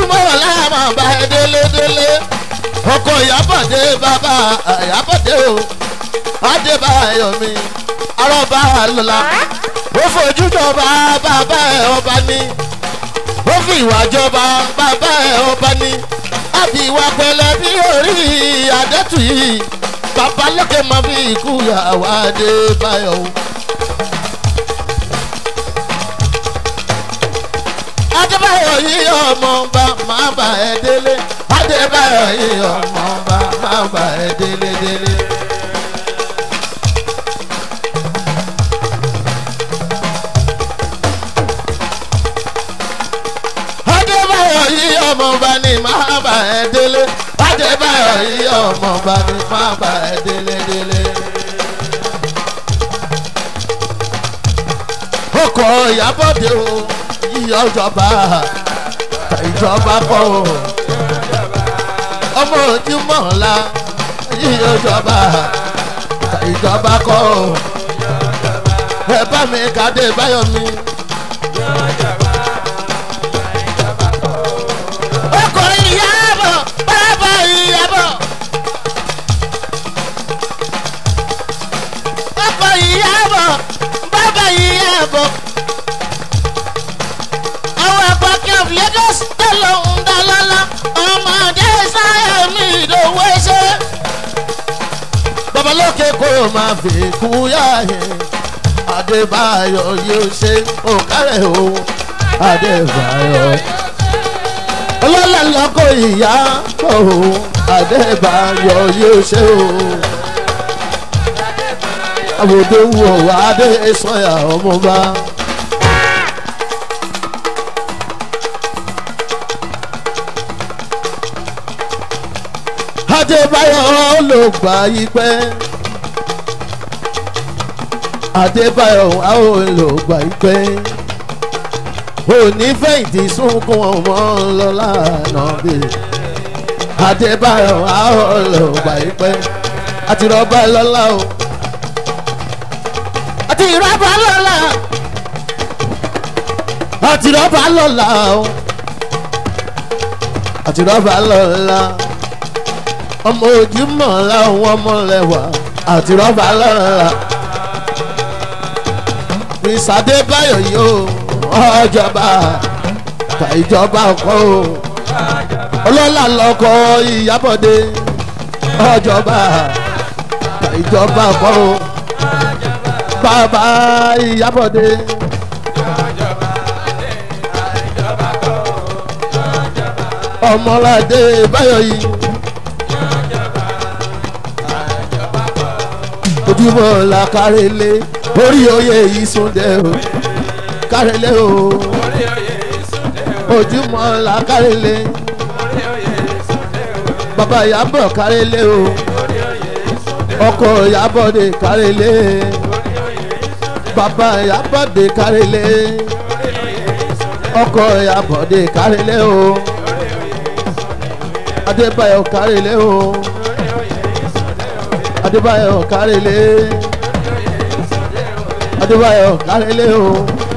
ojúmọ́ ọ̀làmà bá ẹ délé délé ọkọ̀ ìyábọ̀dé bàbá ìyábọ̀dé o adébáyọ̀ mi arọ́bà lọ́la ó fojú jọba bàbá ẹ̀ ọba ní ó fi ìwà jọba bàbá ẹ̀ ọba ní àbí ìwà pẹ̀lẹ́ bí orí àdẹ́tù yìí bàbá lókè máa fi ikú yàwá adébáyọ̀ o. adébáyọ̀ yìí ọmọ ọba máa bà ẹ́ délé adébáyọ̀ yìí ọmọ ọba máa bà ẹ́ délé délé. adébáyọ̀ yìí ọmọ ọba ni máa bà ẹ́ délé adébáyọ̀ yìí ọmọ ọba ni máa bà ẹ́ délé délé. ọkọ̀ ìyábọ̀dé o yíyọ ìjọba ìjọba kọ́ o ọmọ ojúmọ̀ ńlá yíyọ ìjọba ìjọba kọ́ o ẹ bá mi kàdé báyọ̀ mi. ọkọ̀ ìyábọ̀ bàbá ìyábọ̀. ọkọ̀ ìyábọ̀ bàbá ìyábọ̀ àwọn àpapọ̀ of lagos tẹ̀lé ń dá lọ́lá ọmọdé sáyà mi ìdòwò ẹsẹ̀. babalóke kò máa fi kú yáyé adébáyọ̀ yóò ṣe òkàrẹ̀ o adébáyọ̀. ọlọ́lá lọ́kọ̀ ìyá kò adébáyọ̀ yóò ṣe o. àwòdó wò wá dé sọ́yà ọmọba. adébáyọ̀ ló gbà yí pẹ́ adébáyọ̀ àwọn ló gbà yí pẹ́ òní fẹ̀yìntì sunkún ọmọ lọ́la náà bí adébáyọ̀ àwọn ló gbà yí pẹ́ àti rọ́bà lọ́la o àti rọ́bà lọ́la àti rọ́bà lọ́la o àti rọ́bà lọ́la ọmọ ojúmọ̀ láwọn ọmọ lẹ́wà àti rọ́bà lọ́la. ìsàdé báyọ̀ yìí ó ọjọba ka ìjọba ọkọ o ọlọ́lá lọkọ ìyábọ̀dé ọjọba ka ìjọba ọkọ o bàbá ìyábọ̀dé. ọmọládé báyọ̀ yìí. ojúmọ́ la kárẹ́lé orí oyè yìí súndẹ̀ o kárẹ́lé o ojúmọ́ la kárẹ́lé bàbá ìyàbọ̀ kárẹ́lé o ọkọ̀ ìyàbọ̀dé kárẹ́lé bàbá ìyàbọ̀dé kárẹ́lé ọkọ̀ ìyàbọ̀dé kárẹ́lé o adébáyọ̀ kárẹ́lé o adébáyọ̀ kárẹ́lé adébáyọ̀ kárẹ́lé o.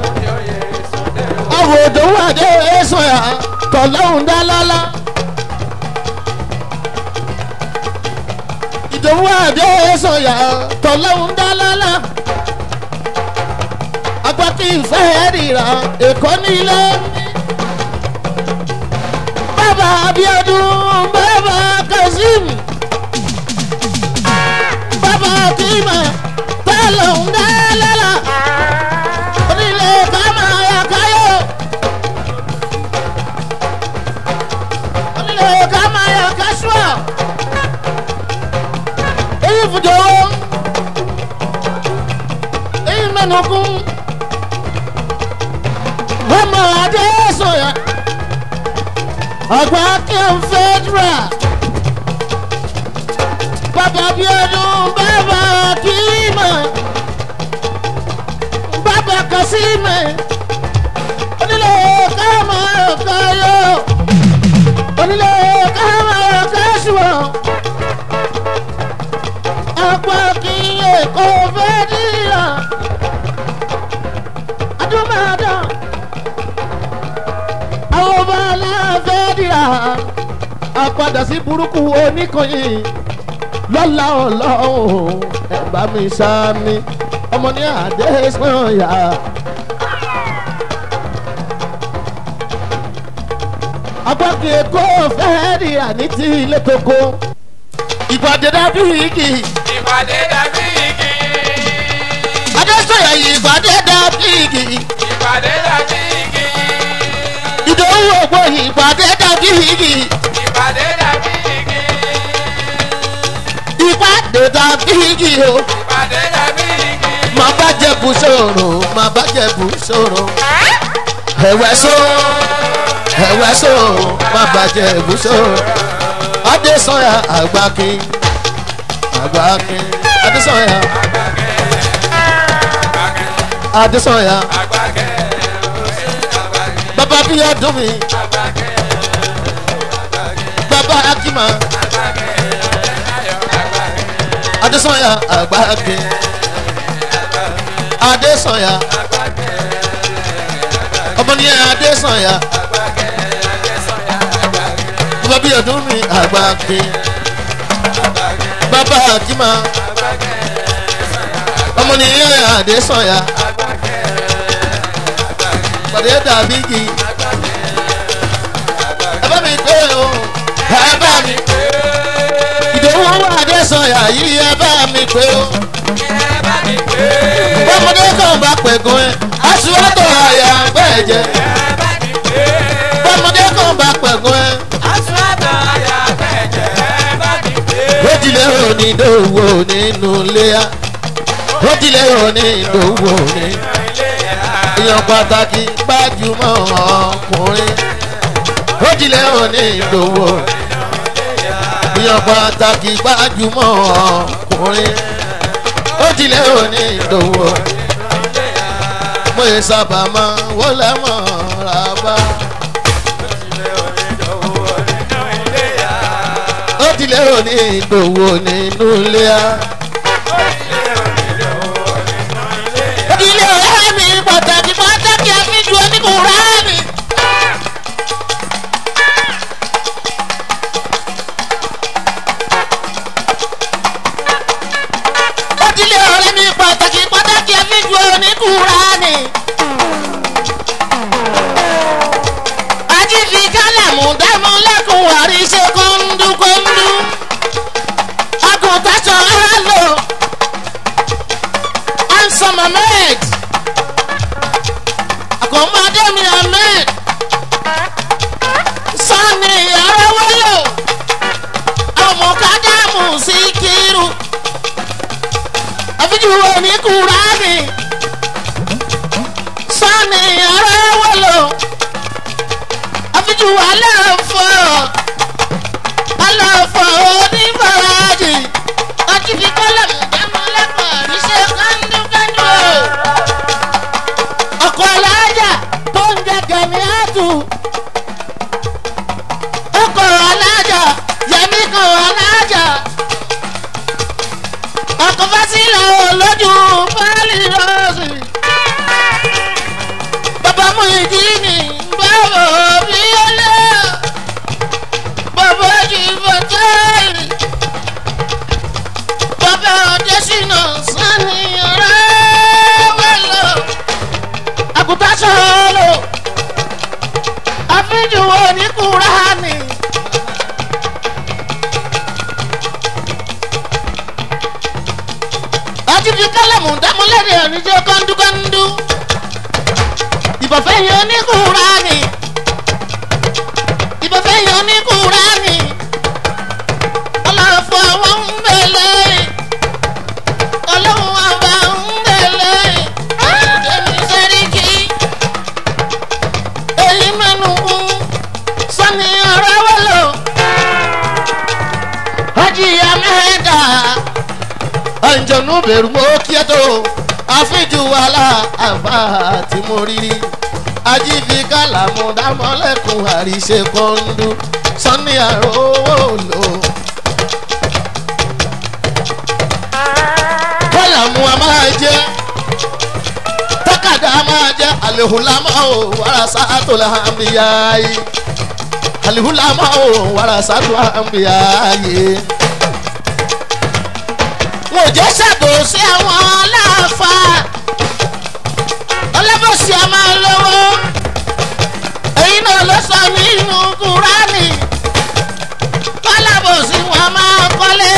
àwọn òdòwò àdé sọ̀yà tọ̀lọ́hún dá lọ́lá. ìdòwò àdé sọ̀yà tọ̀lọ́hún dá lọ́lá. agbákí ìfẹ́ ríra èkó nílé. bàbá abiodun bàbá kazeem bàbá kìímà tẹ́lẹ̀ ń dá lọ́la onílé kàmá ya káyọ̀ onílé kàmá ya kásùà èyí fùjọ èyí mẹ́nukún ọmọ adé sọ̀yà àgbà kí n fẹ́dúrà bàbá bíọ́dún bàbá kìímà bàbá kàsímà onílé káàmà káyọ̀ onílé káàmà káṣùwọ̀ àpò kìíye kò fẹ́ dìrà adúmọ̀dá àwọn ọba aláfẹ́ dìrà. àpadà sí burúkú oníkànnì lọ́la ọlọ́run ẹ̀ bá mi sáámi ọmọ ní àdé sànyà. agbákin èkó fẹ́ẹ́ rí àní tí ilé koko ìpàdé dábì igi ìpàdé dàbí igi. adésọyà ìpàdé dábì igi ìpàdé dàbí igi. ìdòwú ògbó ìpàdé dábì igi ìpàdé dàbí igi. ìpàdé dábì igi o ìpàdé dàbí igi. máa bá jẹ bù sòrò máa bá jẹ bù sòrò ẹ̀wẹ̀ so ẹ̀wẹ̀ so máa bá jẹ bù sòrò adésọyà àgbákin àgbákin adésọyà adésọyà àgbàgẹ́ àgbàgẹ́ bàbá bíi ọdún mi àgbàgẹ́ bàbá akima ayọ̀ àgbàgẹ́ adésọyà àgbákin adésọyà ọmọ ní adésọyà bàbá bíi ọdún mi àgbákin bàbá akima ọmọ ní adésọyà pàdé dàbí igi ẹ bá mi pé o ẹ bá mi ìdòwú adésọyà yìí ẹ bá mi pé o bọ́mọdé kan bá pẹ̀gùn ẹ aṣíwájú àyà bẹ́ẹ̀ jẹ́ bọ́mọdé kan bá pẹ̀gùn ẹ ó tilẹ̀ òní ìdòwú nínú léa ó tilẹ̀ òní ìdòwú ní èèyàn pàtàkì gbajúmọ̀ ọkùnrin ó tilẹ̀ òní ìdòwú èèyàn pàtàkì gbajúmọ̀ ọkùnrin ó tilẹ̀ òní ìdòwú mo yẹ sábà máa wọlé mọ́ ra bá. ó tilẹ̀ òní ìdòwú nínú ilé a. ilé ọ̀rẹ́ mi pàtàkì pàtàkì àfijù oníkùnrin mi. ó tilẹ̀ ọ̀rẹ́ mi pàtàkì pàtàkì àfijù oníkùnrin mi. ajífi kálẹ̀mù dámú lẹ́kùn àríṣe kóńdúkóńdú. àgùntàn sọ ọ́ lò. handsome ahmed. àkọ́mọdé mi ahmed. sani arawolo. ọmọkadamu sikiru. àfijù oníkùnrin mi. sani arawolo àfijù aláàfọ̀ aláàfọ̀ oníbàáràjì ọtí fi kọ́lọ̀mù dámọ́ lẹ́kọ̀ọ́ níṣẹ́ kándúkándú o. ọkọ̀ alájà tó ń jẹ gẹ̀mí àtù. ọkọ̀ alájà yẹmí kan alájà. ọkọ̀ fásílẹ̀ olójú pálí rọ́ọ̀sì. bàbá mú ìdí ni báwo bí ó lé. bàbá jì fọ́tẹ́ẹ̀lì. bàbá ọ̀dẹ́sìnà sani ọ̀rẹ́ wẹ̀lọ. àgùntàn sọ̀rọ̀ àfijù oníkùránì. àti fi kálẹ̀mù dámúlẹ́dẹ̀ oníjẹ́ kọ́ńdúkọ́ńdú. ìbọ̀fẹ́ yẹn oníkùránì. ìbọ̀fẹ́ yẹn oníkùránì. ọlọ́fọ̀ wọn ń bẹ̀lẹ̀. ọlọ́run àbá ń bẹ̀lẹ̀. èmi sẹ́ríkì. èyí mẹ́nu kún. sani ọ̀rọ̀ wọlé. ọjìyà mẹ́ta àǹjọ̀nù bẹ̀rù mọ́ kí ẹ tó àfíjù wàhálà àbá tí mo rí rí ajífi kálàmù dámọ́lẹ́kùn àríṣe kọ́ńdú sanni àrówó lò. kálàmù a máa jẹ́ tákàdá a máa jẹ́ àlehùlámà ò wàrà sáàtò làmìyá yìí alihulama o wàrà sátú àmbíyá yé. wò jẹ́ ṣàbòsí àwọn aláàfáà ọlọ́bọ̀sí a máa lówó èyí náà ló sọ nínú kúránì alábòsí wọn máa kọ́lé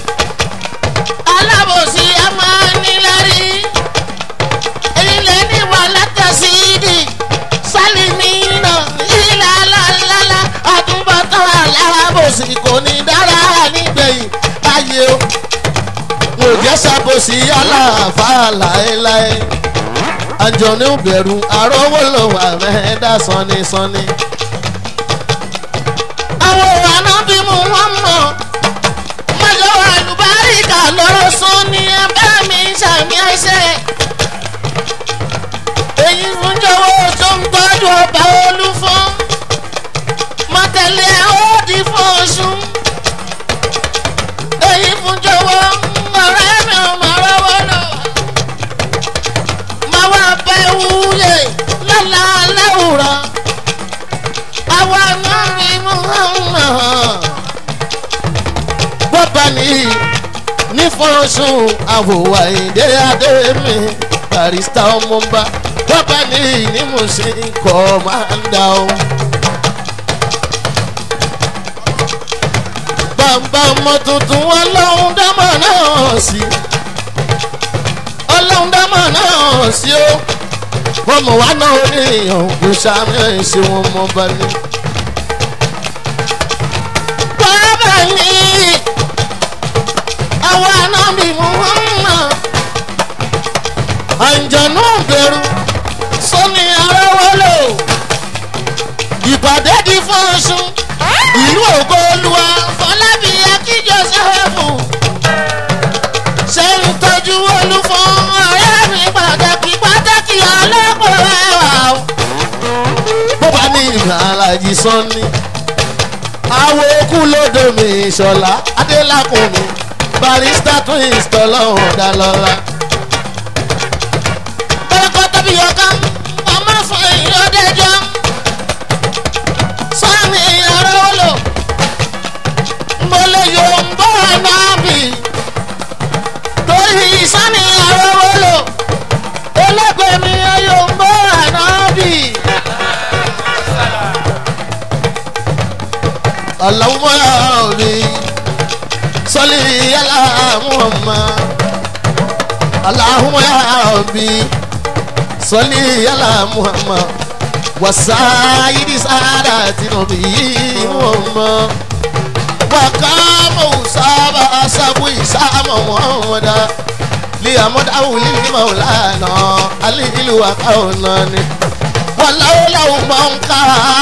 alábòsí a máa nílárí èyí lè ní wà látàsídì sálímìnà ìlà lálálá àtúbọ̀tán alábòsí kò ní dára nígbẹ̀yìn ayé o mo jẹ́ sábòsí aláàfáà láéláé àjọní bẹ̀rù àrówó ló wà mẹ́ẹ̀ẹ́dá sanni sanni. àwọn ìwànà bí mo wọ́n mọ̀ mọ́jọ́ àlùbáríkà lọ́rọ̀ sún ní abẹ́ mi sàmì ẹsẹ̀ èyí fún jọ̀wọ́ tó ń tọ́jú ọba olúfọ́n mọ̀tẹ́lẹ̀ ó di fún oṣù èyí fún jọ̀wọ́ ọ̀rẹ́ mi ò mọ̀ rọ́wọ́ lọ máa wá bẹ́ wúyè lọ́la láwùrọ̀ àwa náà ni mo hàn wọ́n bá ní ní fọ́nṣún àwòwà ìdè adé mi barista ọmọọba wọ́n bá ní ní mo ṣe ń kọ́ máa ń dá o. bàbá ọmọ tuntun ọlọ́run dámọ̀ náà sí ọlọ́run dámọ̀ náà sí o wọ́n mọ̀ wá náà oníyàn kò sàmì ẹ̀ ṣe wọn mọ́ bá ní. bàbá ní àwa náà ni mo hàn àǹjọ̀nú bẹ̀rù sọ́ni arówólò ìpàdé di fọ́nṣún ìlú ògo olúwa fọlábí akíjọ sẹ́fù ṣe ń tọ́jú olúfọ́ ọ̀rẹ́ mi pàtàkì pàtàkì ọlọ́pọ̀ ẹwà o. bó bá ní ìgbà alájí sọ́ni àwọn okú lódò mi ìṣọ̀lá adélàkùn mi barista twins tọ́lọ́hún dálọ́lá kọ́lọ́kọ́ tóbi ọ̀kan ọmọ fún ìyọ́dẹ́jọ́ sọ́ni ọ̀rọ̀ lò mo lè yọ ń bọ́ náà bì torí sọ́ni ọ̀rọ̀ lò ẹlẹ́gbẹ̀ẹ́ mi yọ ń bọ́ náà bì. Allahumma ya Rabbi salli ala Muhammad Allahumma ya Rabbi salli ala Muhammad wa sayyidi saadati nabiyyi Muhammad wa kama usaba asabu isama Muhammad li amad awli maulana alilu wa kaunani wàláwòláwò máa ń ká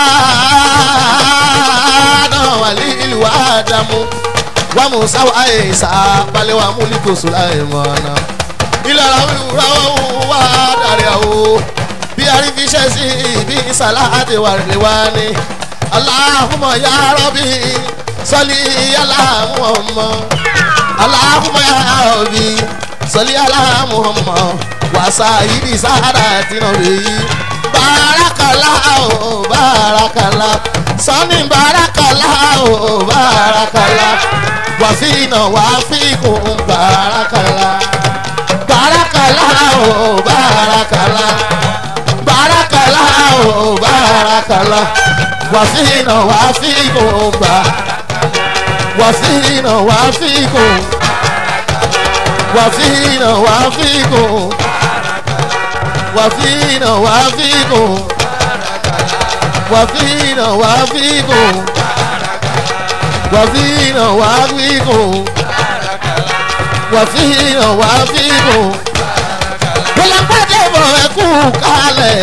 náà wà ní ìlú àdámú wà mú sáwà àìsà balẹ̀ wà mú líkòsó láì mọ̀ náà. ìlànà ìwúrà wà dàrí àwò bí arífiṣẹ́ sí ibi sàláàdì wà lè wá ní. aláhùnmọ̀ yá rọ́bì sọ́lí yálà mú ọmọ. aláhùnmọ̀ yá rọ́bì sọ́lí yálà mú ọmọ. wàsá yìí ní sáárà tìǹbù yìí barakala o barakala sani barakala o barakala wàfíìnà wàfíìkùn barakala barakala o barakala barakala o barakala wàfíìnà wàfíìkùn ba wàfíìnà wàfíìkùn wàfíìnà wàfíìkùn wàfíìnà wàfíìkùn wàfíìnà wàfíìkùn wàfíìnà wàfíìkùn wàfíìnà wàfíìkùn gbọlọgbọdẹ bọ ẹkú kalẹ̀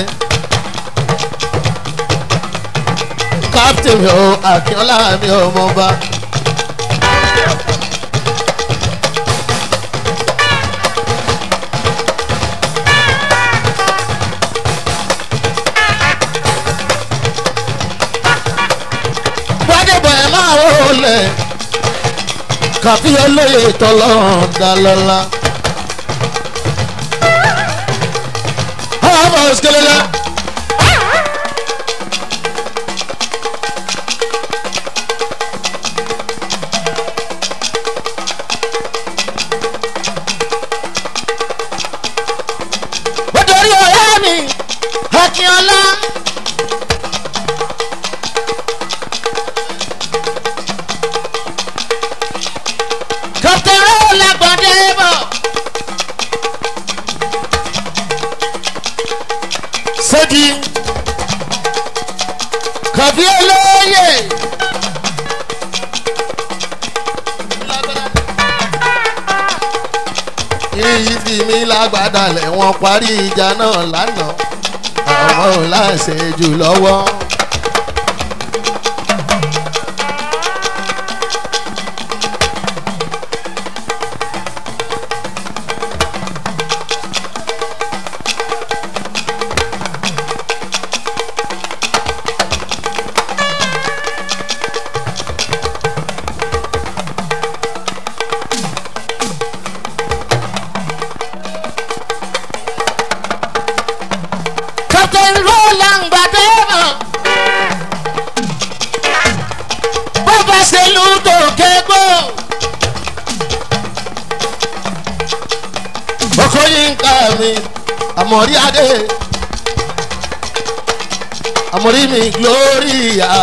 captain o akínọlá mi ọmọba. gbadebo ẹ máa wọlé kàfí olóye tọlọ́run dalọ́lá. ọmọ òsèlélẹ. bí mi lágbádàlẹ̀ wọn parí ìjà náà lánàá àwọn ò láṣẹ jù lọ́wọ́. Captain Roland Gbadebo. Bọ́bá ṣe lù tó kégbó. ọkọ yìí ń ká mi àmọ̀rí adé àmọ̀rí mi gloria.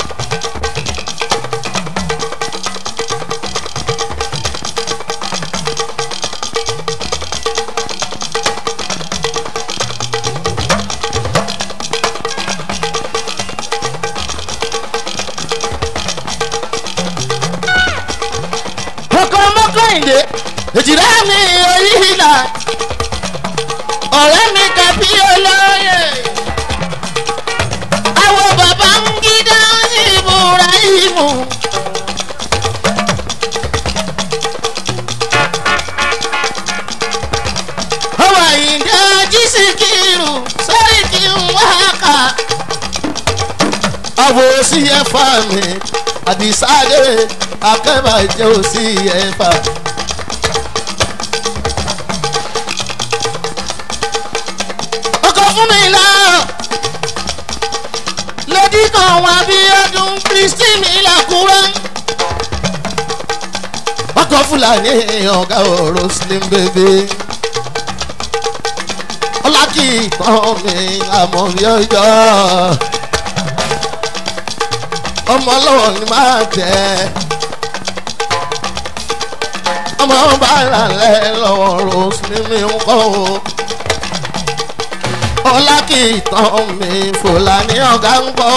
Ọkọ mọ́kànlé. Èjìrá mi orí ìlà. Ọ̀rẹ́ mi kàbí olóyè. Àwọn bàbá ń gídá ìbúra ìmù. Ọwọ́ ìdá jísìkìrù sórí kí n wá kà. àwọ̀ sí ẹ̀fà mi àdìsáde akẹ́bàjẹ́ ò sí ẹ̀fà. ọkọ fún mi lọ lódì kan wá bí ọdún kristi mi làkúrẹ́. ọkọ̀ fúlàní ọ̀gá ọ̀rọ̀ slim bèbè. ọlákì tán mi àmọ́ bí ọjọ́. ọmọ ọlọ́wọ́ ni máa tẹ̀. ọmọ bàrà lẹ́ lọ́wọ́ ọ̀rọ̀ slim mi ń kọ́ o. ọlákì tán mi fúlàní ọ̀gá ń gbọ́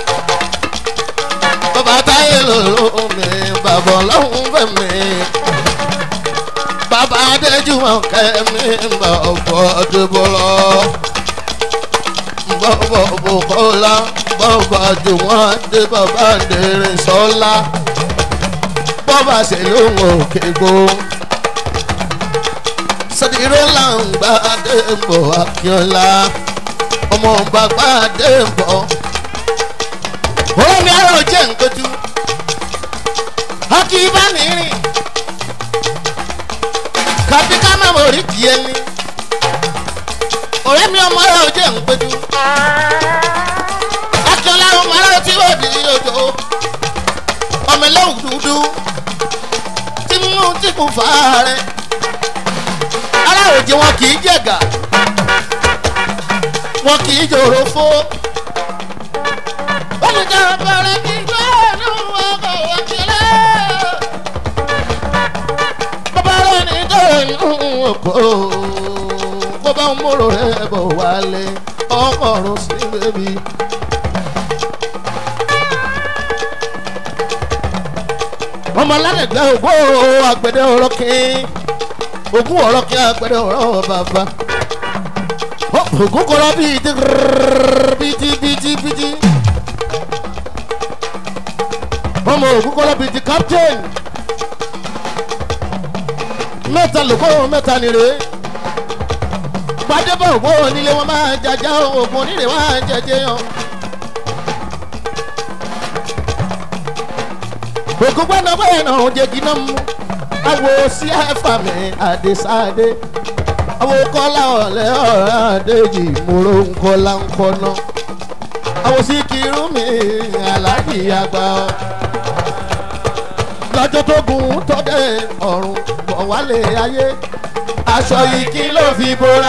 bàbá táyé lòló mi bàbá ọlọ́run fẹ́ mi bàbá adéjúmọ̀ kẹ́mi bọ̀bọ̀ dìbòlọ́ bọ̀bọ̀ bòkọ́lá bọ̀bọ̀ jùmọ̀ dé bàbá dèrè sọ́lá bọ́bà ṣe lóhùn òkè gbó sọdíró là ń gbà débò akínọlá ọmọ bàbá débò omi arọ jẹ nkojú ọkì bá mi rìn kàbí ká má mọ̀ rí díẹ̀ ní ọ̀rẹ́ mi ọmọ arọ jẹ nkojú akínọlá ọmọ arọ tí ó di ojo ọmọ ẹlẹ́wù dúdú tí mú tí kò fà á rẹ aláròjẹ wọn kì í jẹ̀gà wọn kì í jòrò fó olùkọ́ bẹ̀rẹ̀ kí gbẹ́nu ọkọ̀ wákìlẹ̀. bàbá rẹ̀ ní tẹ̀yìn ọkọ̀ kó bá ń múrò rẹ̀ bọ̀ wálé ọkọ̀ ọ̀run sí bèbí. ọmọ aládẹ̀gbẹ́ ògbó àgbẹ̀dẹ ọ̀rọ̀ kín ogún ọ̀rọ̀ kín àgbẹ̀dẹ ọ̀rọ̀ bàbá ògún kọ́ra bíi ti bíi bíi bíi bíi ọmọ ògún kọ́lá bíi ti captain mẹ́ta lóko mẹ́ta nìre gbadébọ̀ ògbó onílé wọn máa jàjà ògùn onílé wọn máa jẹjẹ yan. ògún gbọ́dọ̀ bẹ́ẹ̀ náà ó jẹ́ kíná mú awo sí ẹ̀fà mi àdèsáde awo kọ́lá ọ̀lẹ́ ọ̀rẹ́ àdéjì múró ńkọ́lá ńkọ́ná awo sí kírun mi aláàjì àgbà ọ́ lọ́jọ́ tó gun tó dé ọ̀run bọ̀ wálé ayé aṣọ yìí kí ló fi bora.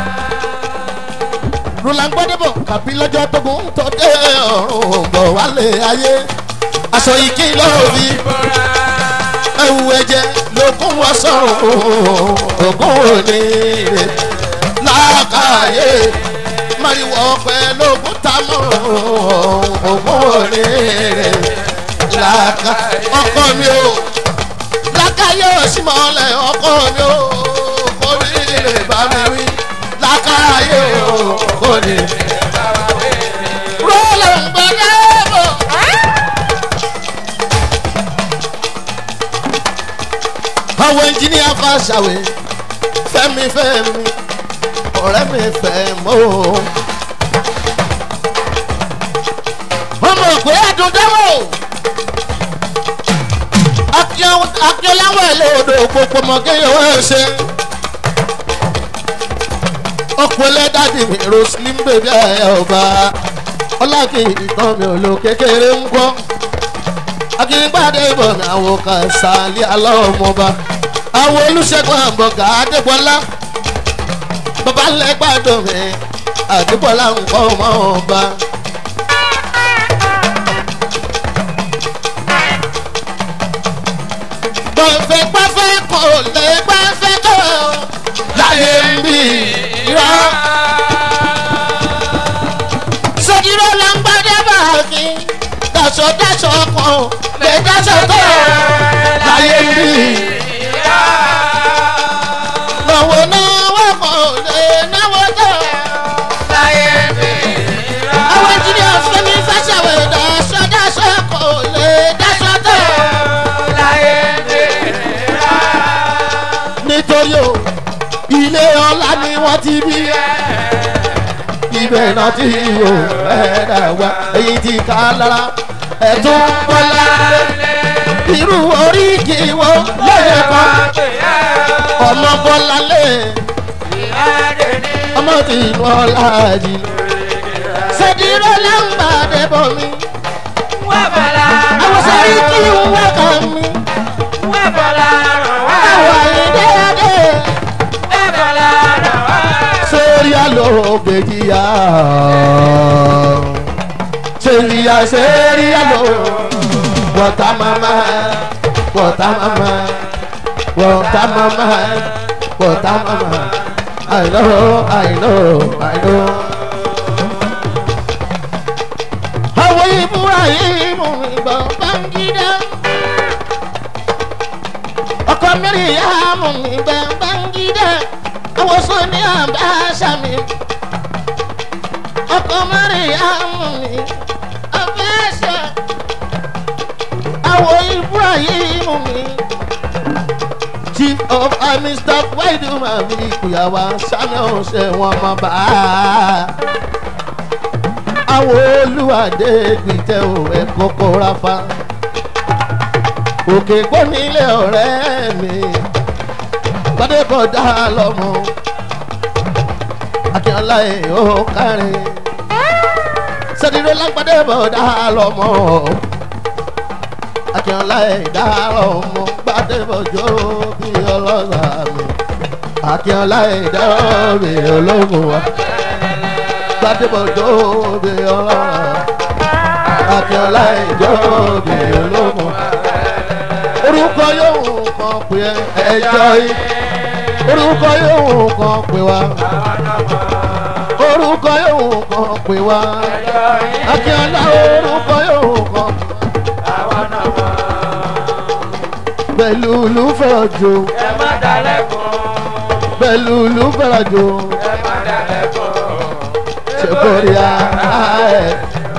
rúlàǹgbọ́dẹ́bọ̀ kàbí lọ́jọ́ tó gun tó dé ọ̀run bọ̀ wálé ayé aṣọ yìí kí ló fi bora. ẹ̀wù ẹ̀jẹ̀ lókun wọ sọ̀rùn ògùn òní rẹ̀ lákàáyé mariwo ọpẹ lókun tamọ̀ ògùn òní rẹ̀ làkà ọkọ mi o làkà yóò sì mọ̀lẹ̀ ọkọ mi o kò ní bá mi wí lákàáyé o kò ní. rọ́lá ń gbọ́dọ̀ bọ̀. àwọn ẹnjìníà fàṣàwé fẹ́mi fẹ́mi ọ̀rẹ́ mi fẹ́ mọ́ o. ọmọ ògbé àdúndẹ́wò akíọ́láwọ̀ ẹlẹ́odò gbogbo mọ̀gẹ́yẹwò ẹ̀ṣẹ̀ ọ̀pọ̀lẹ́ dádì mi rosalie bèbí ẹ̀ ọba ọlákì ìtàn mi ò lo kékeré ń gbọ́ akíngbàdé ìbọn mi àwọn kàṣálí alọ́mọba àwọn olùṣègùn àbọ̀gà adébọlá bàbá lẹ́gbàdùn mi àdébọlá nǹkan ọmọ ọba. gbọ̀nfẹ́ gbọ́fẹ́ kò lè gbọ́fẹ́ tó láyé ń bì irọ́. sọ́dírọ́ ló ń gbọ́dé báàgì daṣọ daṣọ kan lè daṣọ tó láyé ń bì. náwó náwó kan lè náwó tó. àwọn engineer fẹ́mi fẹ́ṣẹ̀wé daṣọ daṣọ kan lè daṣọ tó. nítorí o ilé ọlá ni wọ́n ti bí ibẹ̀ náà ti wò ẹ̀ẹ́dà wá èyí ti ká lára ẹ̀tún bọ́lá irú oríkì wo lóye kan ọmọ bọ́lá lé ọmọ tí inú ọlá jì ṣèdíró láǹgbàdé bọ̀ mi àwọn sẹ́rí kí n wá kàn mí àwọn àyíndé adé sórí àlọ́ gbèjìyà sèríyà sẹ́rí àlọ́ wọ́tá mama wọ́tá mama wọ́tá mama wọ́tá mama I know I know I know. àwọn ìbúra yìí mú ìbọn báńgídá ọkọ mẹ́rin yá mú ìbọn báńgídá àwọn sọ ní àbáṣà mi ọkọ mẹ́rin yá mú mi àbáṣà àwọn ìbúra yìí mú mi chief of army staff wáìdù màmí ìkùyàwó sani ọ̀sẹ̀ wọn mọ̀ bá àwọn olùwàdé gbìtẹ́ ò ẹ̀ kọ́kọ́ rafa òkè gbónílé ọ̀rẹ́ mi gbadébọ̀dá lọ́mọ akínọlá ẹ̀ ó kárin sẹ́dídó lágbádébọ̀dá lọ́mọ akínọlá ẹ̀ dá lọ́mọ gbadébọ̀jọ́ bí ọlọ́sà mi akínọlá ẹ̀ dá mi ológun wa gbadébọ̀jọ́ bí ọlọ́sà akínọlá ẹ̀ jọ́ bí ológun wa orúkọ yóò kàn pé ẹjọ́ yìí orúkọ yóò kàn pé wá orúkọ yóò kàn pé wá akíọ́lá orúkọ yóò kàn pẹ̀lú olùfẹ́ràjò pẹ̀lú olùfẹ́ràjò ṣe kórè ara ẹ̀.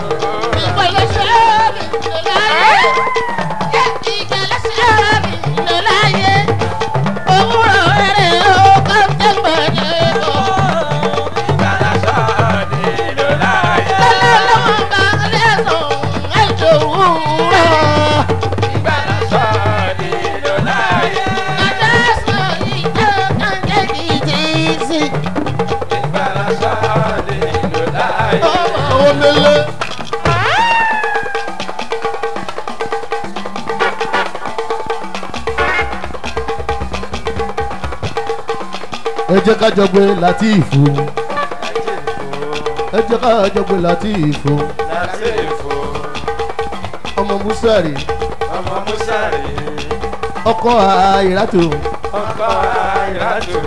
Omele. ẹ jẹ́ ká jọ gbé látìfù ẹ jẹ́ ká jọ gbé látìfù ọmọ musari ọmọ musa rè ọkọ àìrátò ọkọ àìrádò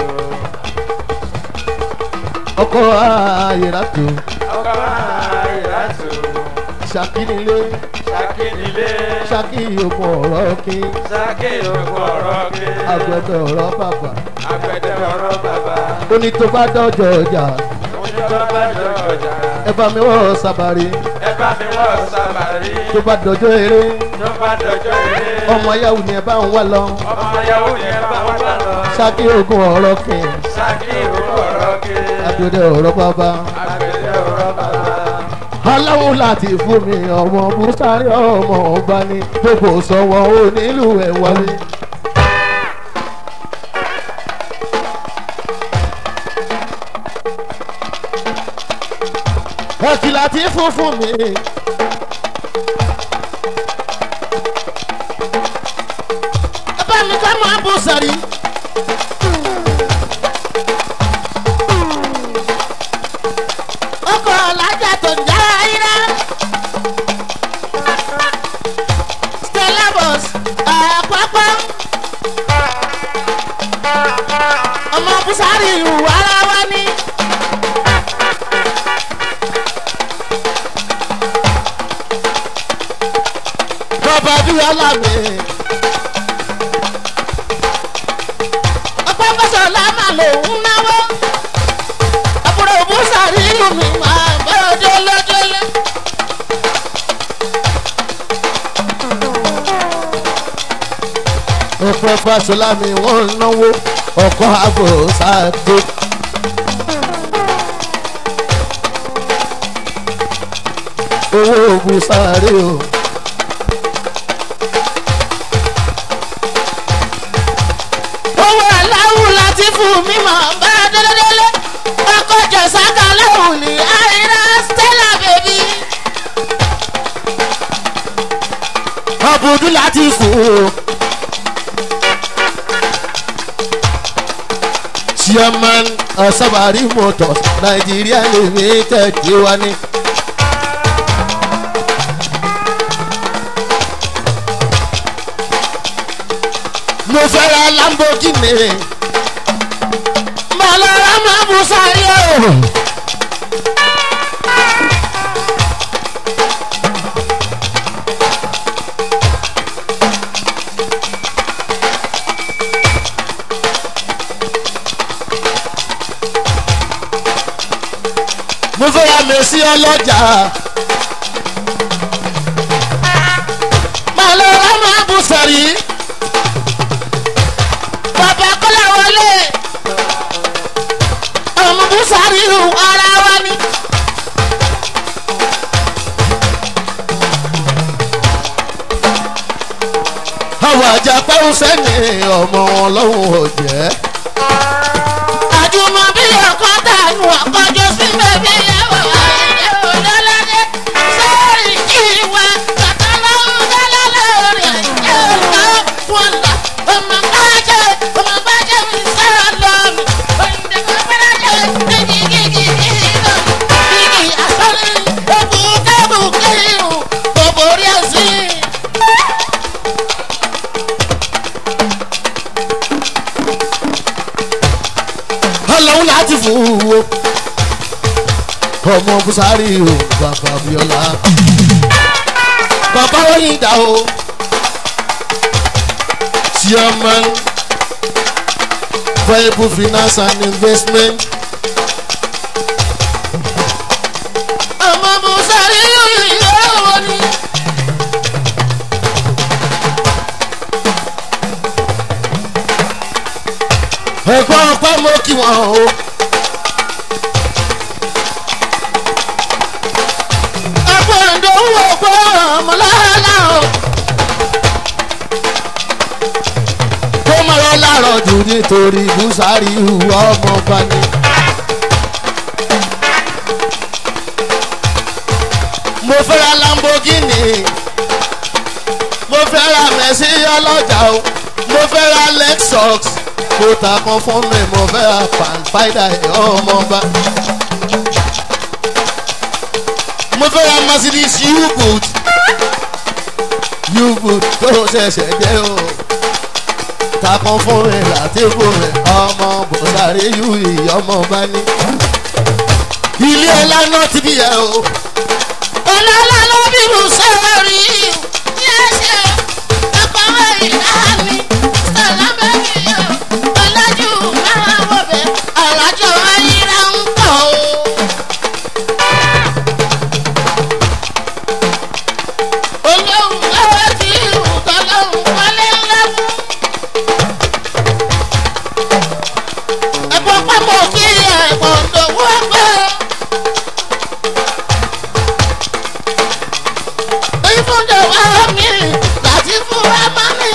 ọkọ àìrátò ọkọ àìrádò ṣàkínilé ṣàkí Ṣákì nílé. ṣákì òkun ọ̀rọ̀ kí Ṣákì òkú ọ̀rọ̀ ké. agbẹ̀dọ̀ ọ̀rọ̀ bàbà Àgbẹ̀dẹ ọ̀rọ̀ bàbá. ó ní tó bá dọ́jọ́ ọjà Ojú tó bá jọ ọjà. ẹ bá mi wọ́ sábàrí Ẹ bá mi wọ́ sábàrí. tó bá dọ́jọ́ eré Tó bá dọjọ́ eré. ọmọ yahoo ni ẹ bá ń wá lọ Ọmọ ìyàwó yẹn bá wá lọ. ṣákì òkun ọ̀rọ̀ kí Ṣákì òkú ọ̀rọ̀ ké. agbẹ̀dọ̀ ọ̀rọ̀ bàbá Àgbẹ̀dẹ ọ̀rọ̀ bàbá. aláwo láti fún mi ọmọ bùsàrí ọmọ ọba ní gbogbo sọ̀wọ́ onílù ẹ̀ wọlé. ẹ̀kìlá tí fún fún mi. ẹ bá mi ká máa bùsàrí. ọkọ̀ ọ̀làjà tó ń já irá. stella bus àpapọ̀. ọmọ busari ìhù ara wa ní. bàbá bíọ́lá mi. ọ̀pọ̀ fẹsọ̀lá máa lòún náwó àbúrò búsàrí ìlú mi máa bẹ́ẹ̀ délẹ́délẹ́. ọ̀pọ̀ fàṣọlá mi wọ́n ń náwó ọkọ̀ àbò sáàdé. owó búsàrí o. owó aláwù láti fún mi máa bẹ́ẹ̀ délẹ́délẹ́ ọkọ̀ jẹ̀sáka lẹ́hùn ní àìrá stella baby. ọ̀bùdú láti fún o. chairman asabari motors nigeria limited yé wa ní. mo fẹ́ ra lamborghini. Màlára máa bù sáré o. mo fẹ́ ra mèsì ọlọ́jà. Màlára máa bù sáré. Bàbá Kọ́lá wọlé ọmọ búsàrí ìhù ara wa ni. àwọn àjàpá ń sẹ́ni ọmọ ọlọ́run ọ̀jẹ́. àjùmọ̀ bí ọkọ̀ dànù ọkọ̀jọ́ sí bèbí ẹ̀wọ̀ ayẹyẹ òdọ́ládé sẹ́ẹ̀rì ìwà kàtàlọ́hún dálálẹ́ rẹ̀ ẹ̀ka wọn là ọmọ bàjẹ́ ọmọ bàjẹ́ mi sáà lọ́mì òyìnbó bàjẹ́ gígí gígí gígí lọ gígí àsọ̀rí òbúkẹ́bùkẹ́ irun gbogbo orí ẹ̀sìn. ọlọ́run láti fún wo ọmọ busari o bàbá biola bàbá oyin dà o chairman viable finance and investment. ọmọ busari yóò ní. ẹ̀gbọ́n ọpẹ́ mo kí wọn o. ẹ̀gbọ́n ìdòwú ọgbọ́n ọmọlára o. tó máa lọ láàárọ̀ jù nítorí búsárì ìhùwà ọmọ bá ní. mo fẹ́ ra lamborghini mo fẹ́ ra mẹ́sì ọlọ́jà o mo fẹ́ ra lexus mo ta kan fún mi mo fẹ́ ra fanfida ọmọba mo fẹ́ ra mercedes u-boot u-boot tó ṣẹ̀ṣẹ̀ jẹ́ o ta kan fún mi láti fún mi ọmọ bọ̀sàrí yú ìyọmọba ní ilé ọlá náà ti bí yẹ o ọlọ́lá ló bí mo sọ̀rọ̀ rí ṣe ọkọ̀ ìlànà sọ̀lábẹ́ mi o ọlọ́jú máa wọ̀ bẹ́ alájọ ayíra ń kọ́ o. olóhùn lọ́wọ́ tí ìhùn tọ́lọ́hùn wọlé ńlá fún. ẹ̀pọ̀ pápọ̀ kí ẹ̀pọ̀ ńdòwú ẹgbẹ́. ìfúnjẹ wà mí láti fún wa má mi.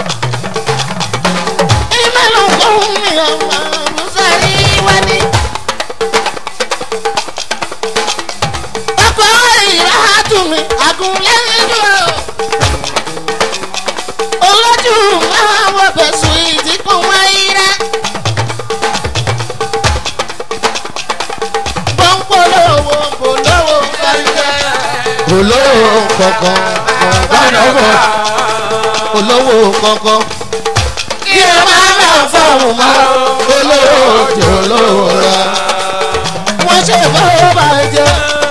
ìmẹ̀lú kóhùn mi ọmọ musari wádìí. ọkọ̀ ìrà tùmí àgùnlẹ́yìn dúró. olójú máa wọ bẹ̀sùn ìdínkù wáyé rẹ̀. pọ́npọ́lọ́wọ́ bòlọ́wọ́ gbàgbẹ́. olówó kankan gbàdọ̀gbọ̀ olówó kankan kí ẹ máa bá fọ́ọ̀mù mọ́. olówó jẹ olówó ra wọ́n ṣe fọwọ́ bàjẹ́.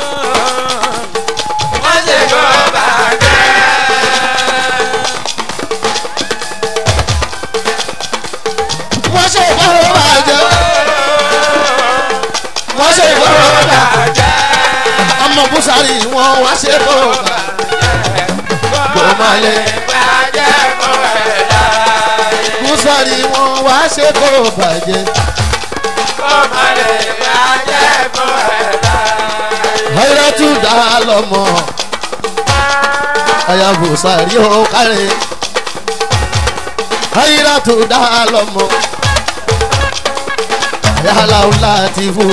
wọ́n ṣe kọ́ bàjẹ́. wọ́n ṣe fọwọ́ bàjẹ́. wọ́n ṣe fọwọ́ bàjẹ́. ọmọ búsárì wọn wá ṣe kó kó má lè bàjẹ́ fún ẹ̀ láyé. búsárì wọn wá ṣe kó bàjẹ́ kó má lè bàjẹ́ fún ẹ̀ láyé. ayé tún dá lọ́mọ aya búsárì ó kárẹ̀ ayé tún dá lọ́mọ yàrá láti fò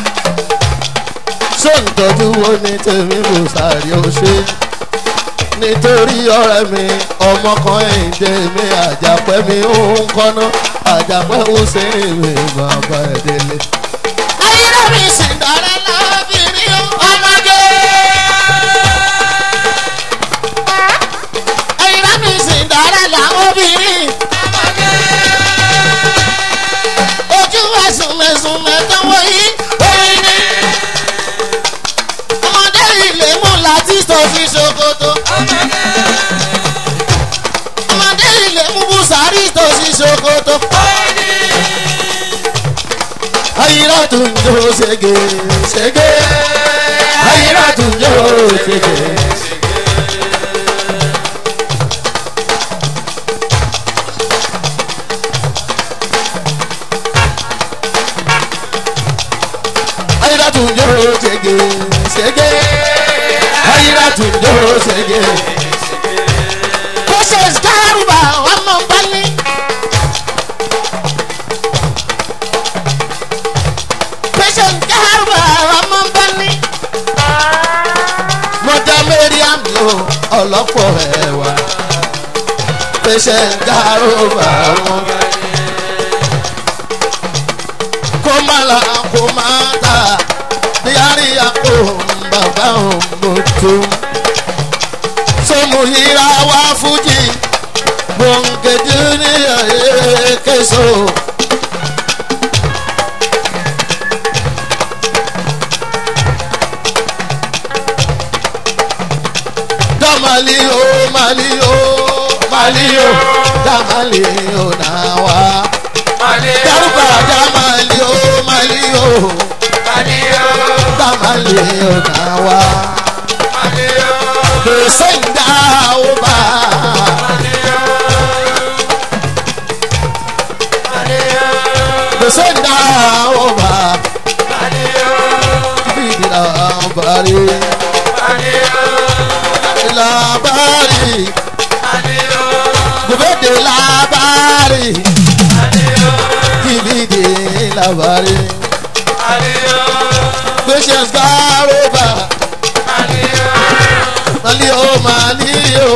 sóńtọ́jú wo ni tèmi búsárì ó ṣe nítorí ọ̀rẹ́ mi ọmọ kan ẹ̀ǹdẹ̀ mi àjàpẹ́ mi ó ń kọ́ná àjàpẹ́ ó ṣe é mi bàbá ẹ̀ délé. ayé mi sì dára lábìrin ọmọge. ayé mi sì dára lábìrin ọmọge. ojú ẹ̀sùnmẹ̀sùn mẹ́tọ́wọ́ yìí orin ni. ọmọdé ilé mú láti tó fi ṣòkòtò. ọmọdé ilé mú bùsàrí tó fi ṣòkòtò. ayira tún jó ṣege ṣege ayira tún jó ṣege. ayira tún jó ṣege ṣege ayira tún jó ṣege. Moses Garuba ọmọ Bali. Moses Garuba ọmọ Bali. mọ̀jà mariam lo ọlọ́pọ̀ ẹ̀wà pèsè gàrúbà wọn. kó má la kó má ta yàrá àpò bàbá òun mọ̀tò. sọmù yíra wá fújì gbòǹgẹ̀dì ní èkéso. damali o mali o mali o damali o na wa garuba damali o mali o damali o na wa gbèsè ń dá o bá gbèsè ń dá o bá bíbí làbárí làbárí gbèdé làbárí bíbí làbárí gbèsè ń dá o bá mali o mali o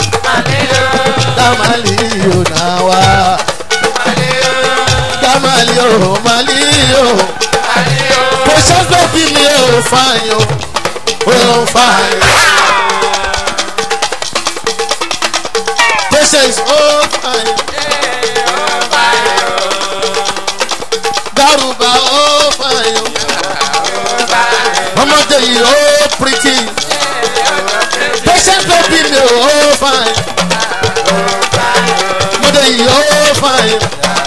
damali o na wa damali o mali o gbèsè ń bí mi o fain o o fain. Patience, oh fine. Garuba, oh fine. Ọmọdé yìí, oh pretty. Patient baby mi, oh fine. fàyè.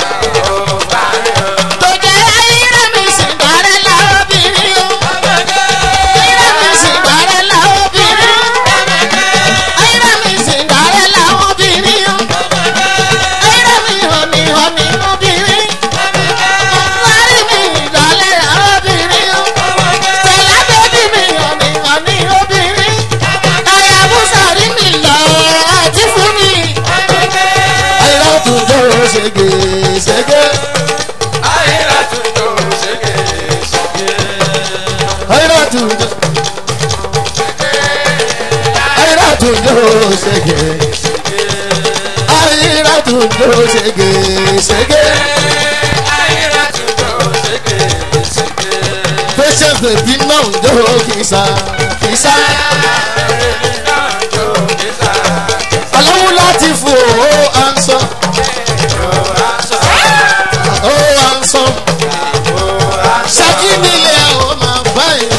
tó jẹ́ ayíra mi sì gbàrẹ́ la obìnrin o. ayíra mi sì gbàrẹ́ la obìnrin. ayíra mi sì gbàrẹ́ la obìnrin o. ayíra mi hànì hànì obìnrin. lárí mi ìdálẹ́ la obìnrin o. tẹ̀lá bébí mi hànì hànì obìnrin. ayàbùsàrí mi lọ àti fún mi. àyìnlá tún jọ ṣègè ṣègè. àyìnlá tún jọ àyìnlá tún jọ ṣègè. àyìnlá tún jọ ṣègè ṣègè. patience dey be náà ń jọ kìsà kìsà. ọlọ́run láti fò ó ansọ. ó ansọ. ṣákí nílé ó máa fáyìn.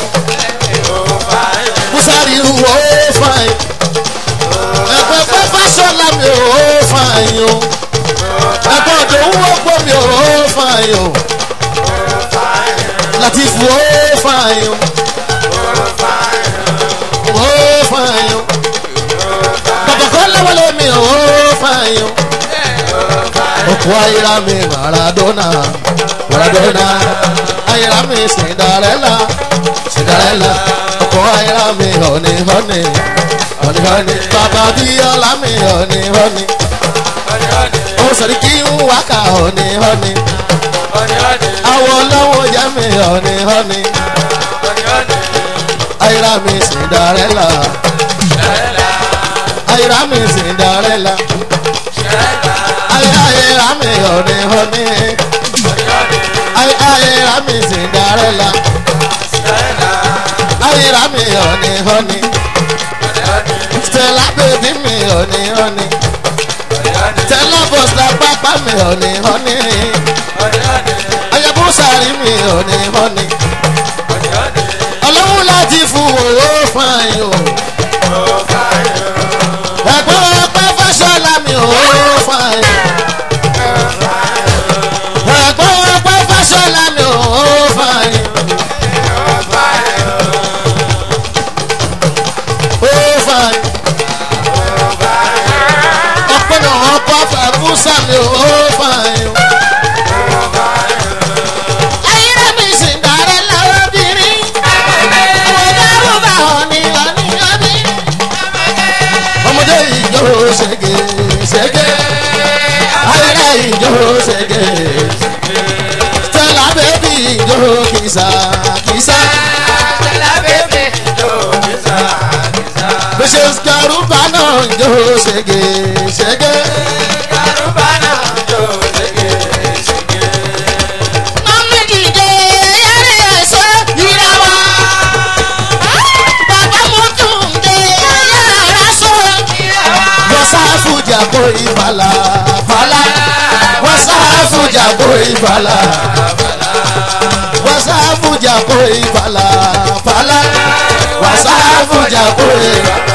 musari ru ó fáyìn. ẹ̀pẹ̀ pẹ́ fásọ̀lá mi ó fáyìn o. ẹ̀pẹ̀ ọ̀dọ̀ owó pọ̀ mi ó fáyìn o. láti fò ó fáyìn o. ó fáyìn o. bàbá kan lọ́wọ́lọ́ mi ó fáyìn o. òkú ayira mi maradona maradona ayira mi cinderella cinderella òkú ayira mi honey honey honey honey bàbá bíọ́lá mi honey honey ó sọ̀rọ̀ kí n wákà honey honey àwọn ọlọ́wọ́ yẹ mi honey honey ayira mi cinderella ayira mi cinderella ayira ayira mi honey honey ay ayira mi cinderella ayira mi honey honey stella baby mi honey honey stella boss la pápá mi honey honey ayabusari mi honey honey ọlọ́run láti fún owó fún ayò ẹ̀gbọ́n ọpẹ́ fásọlá mi ò fún ayò ẹ̀gbọ́n ọpẹ́ fásọlá mi ò fún ayò ó fún ayò ọpẹ́ náà ọkọ̀ fàbúsà mi ò fún ayò. ayíra mi sì gbàrẹ́ la obìnrin. àwọn dárúbà ọ̀nì ọ̀nì ọ̀nì. ọmọdé ìjọ ṣẹgẹ ṣẹgẹ ayẹyẹ ìjọ ṣẹgẹ stella baby ìjọ kìsà kìsà bẹ́sẹ̀ kárùbá náà ìjọ ṣẹgẹ ṣẹgẹ mọ́mí dìde yẹ́rì ẹ̀ṣọ́ ìràwọ̀. bàbá mo tún dé yàrá sọ. wọ́sáfùjà kó ìbàlà fàlà wọ́sáfùjà kó ìbàlà wọ́sáfùjà kó ìbàlà fàlà wọ́sáfùjà kó ìbàlà.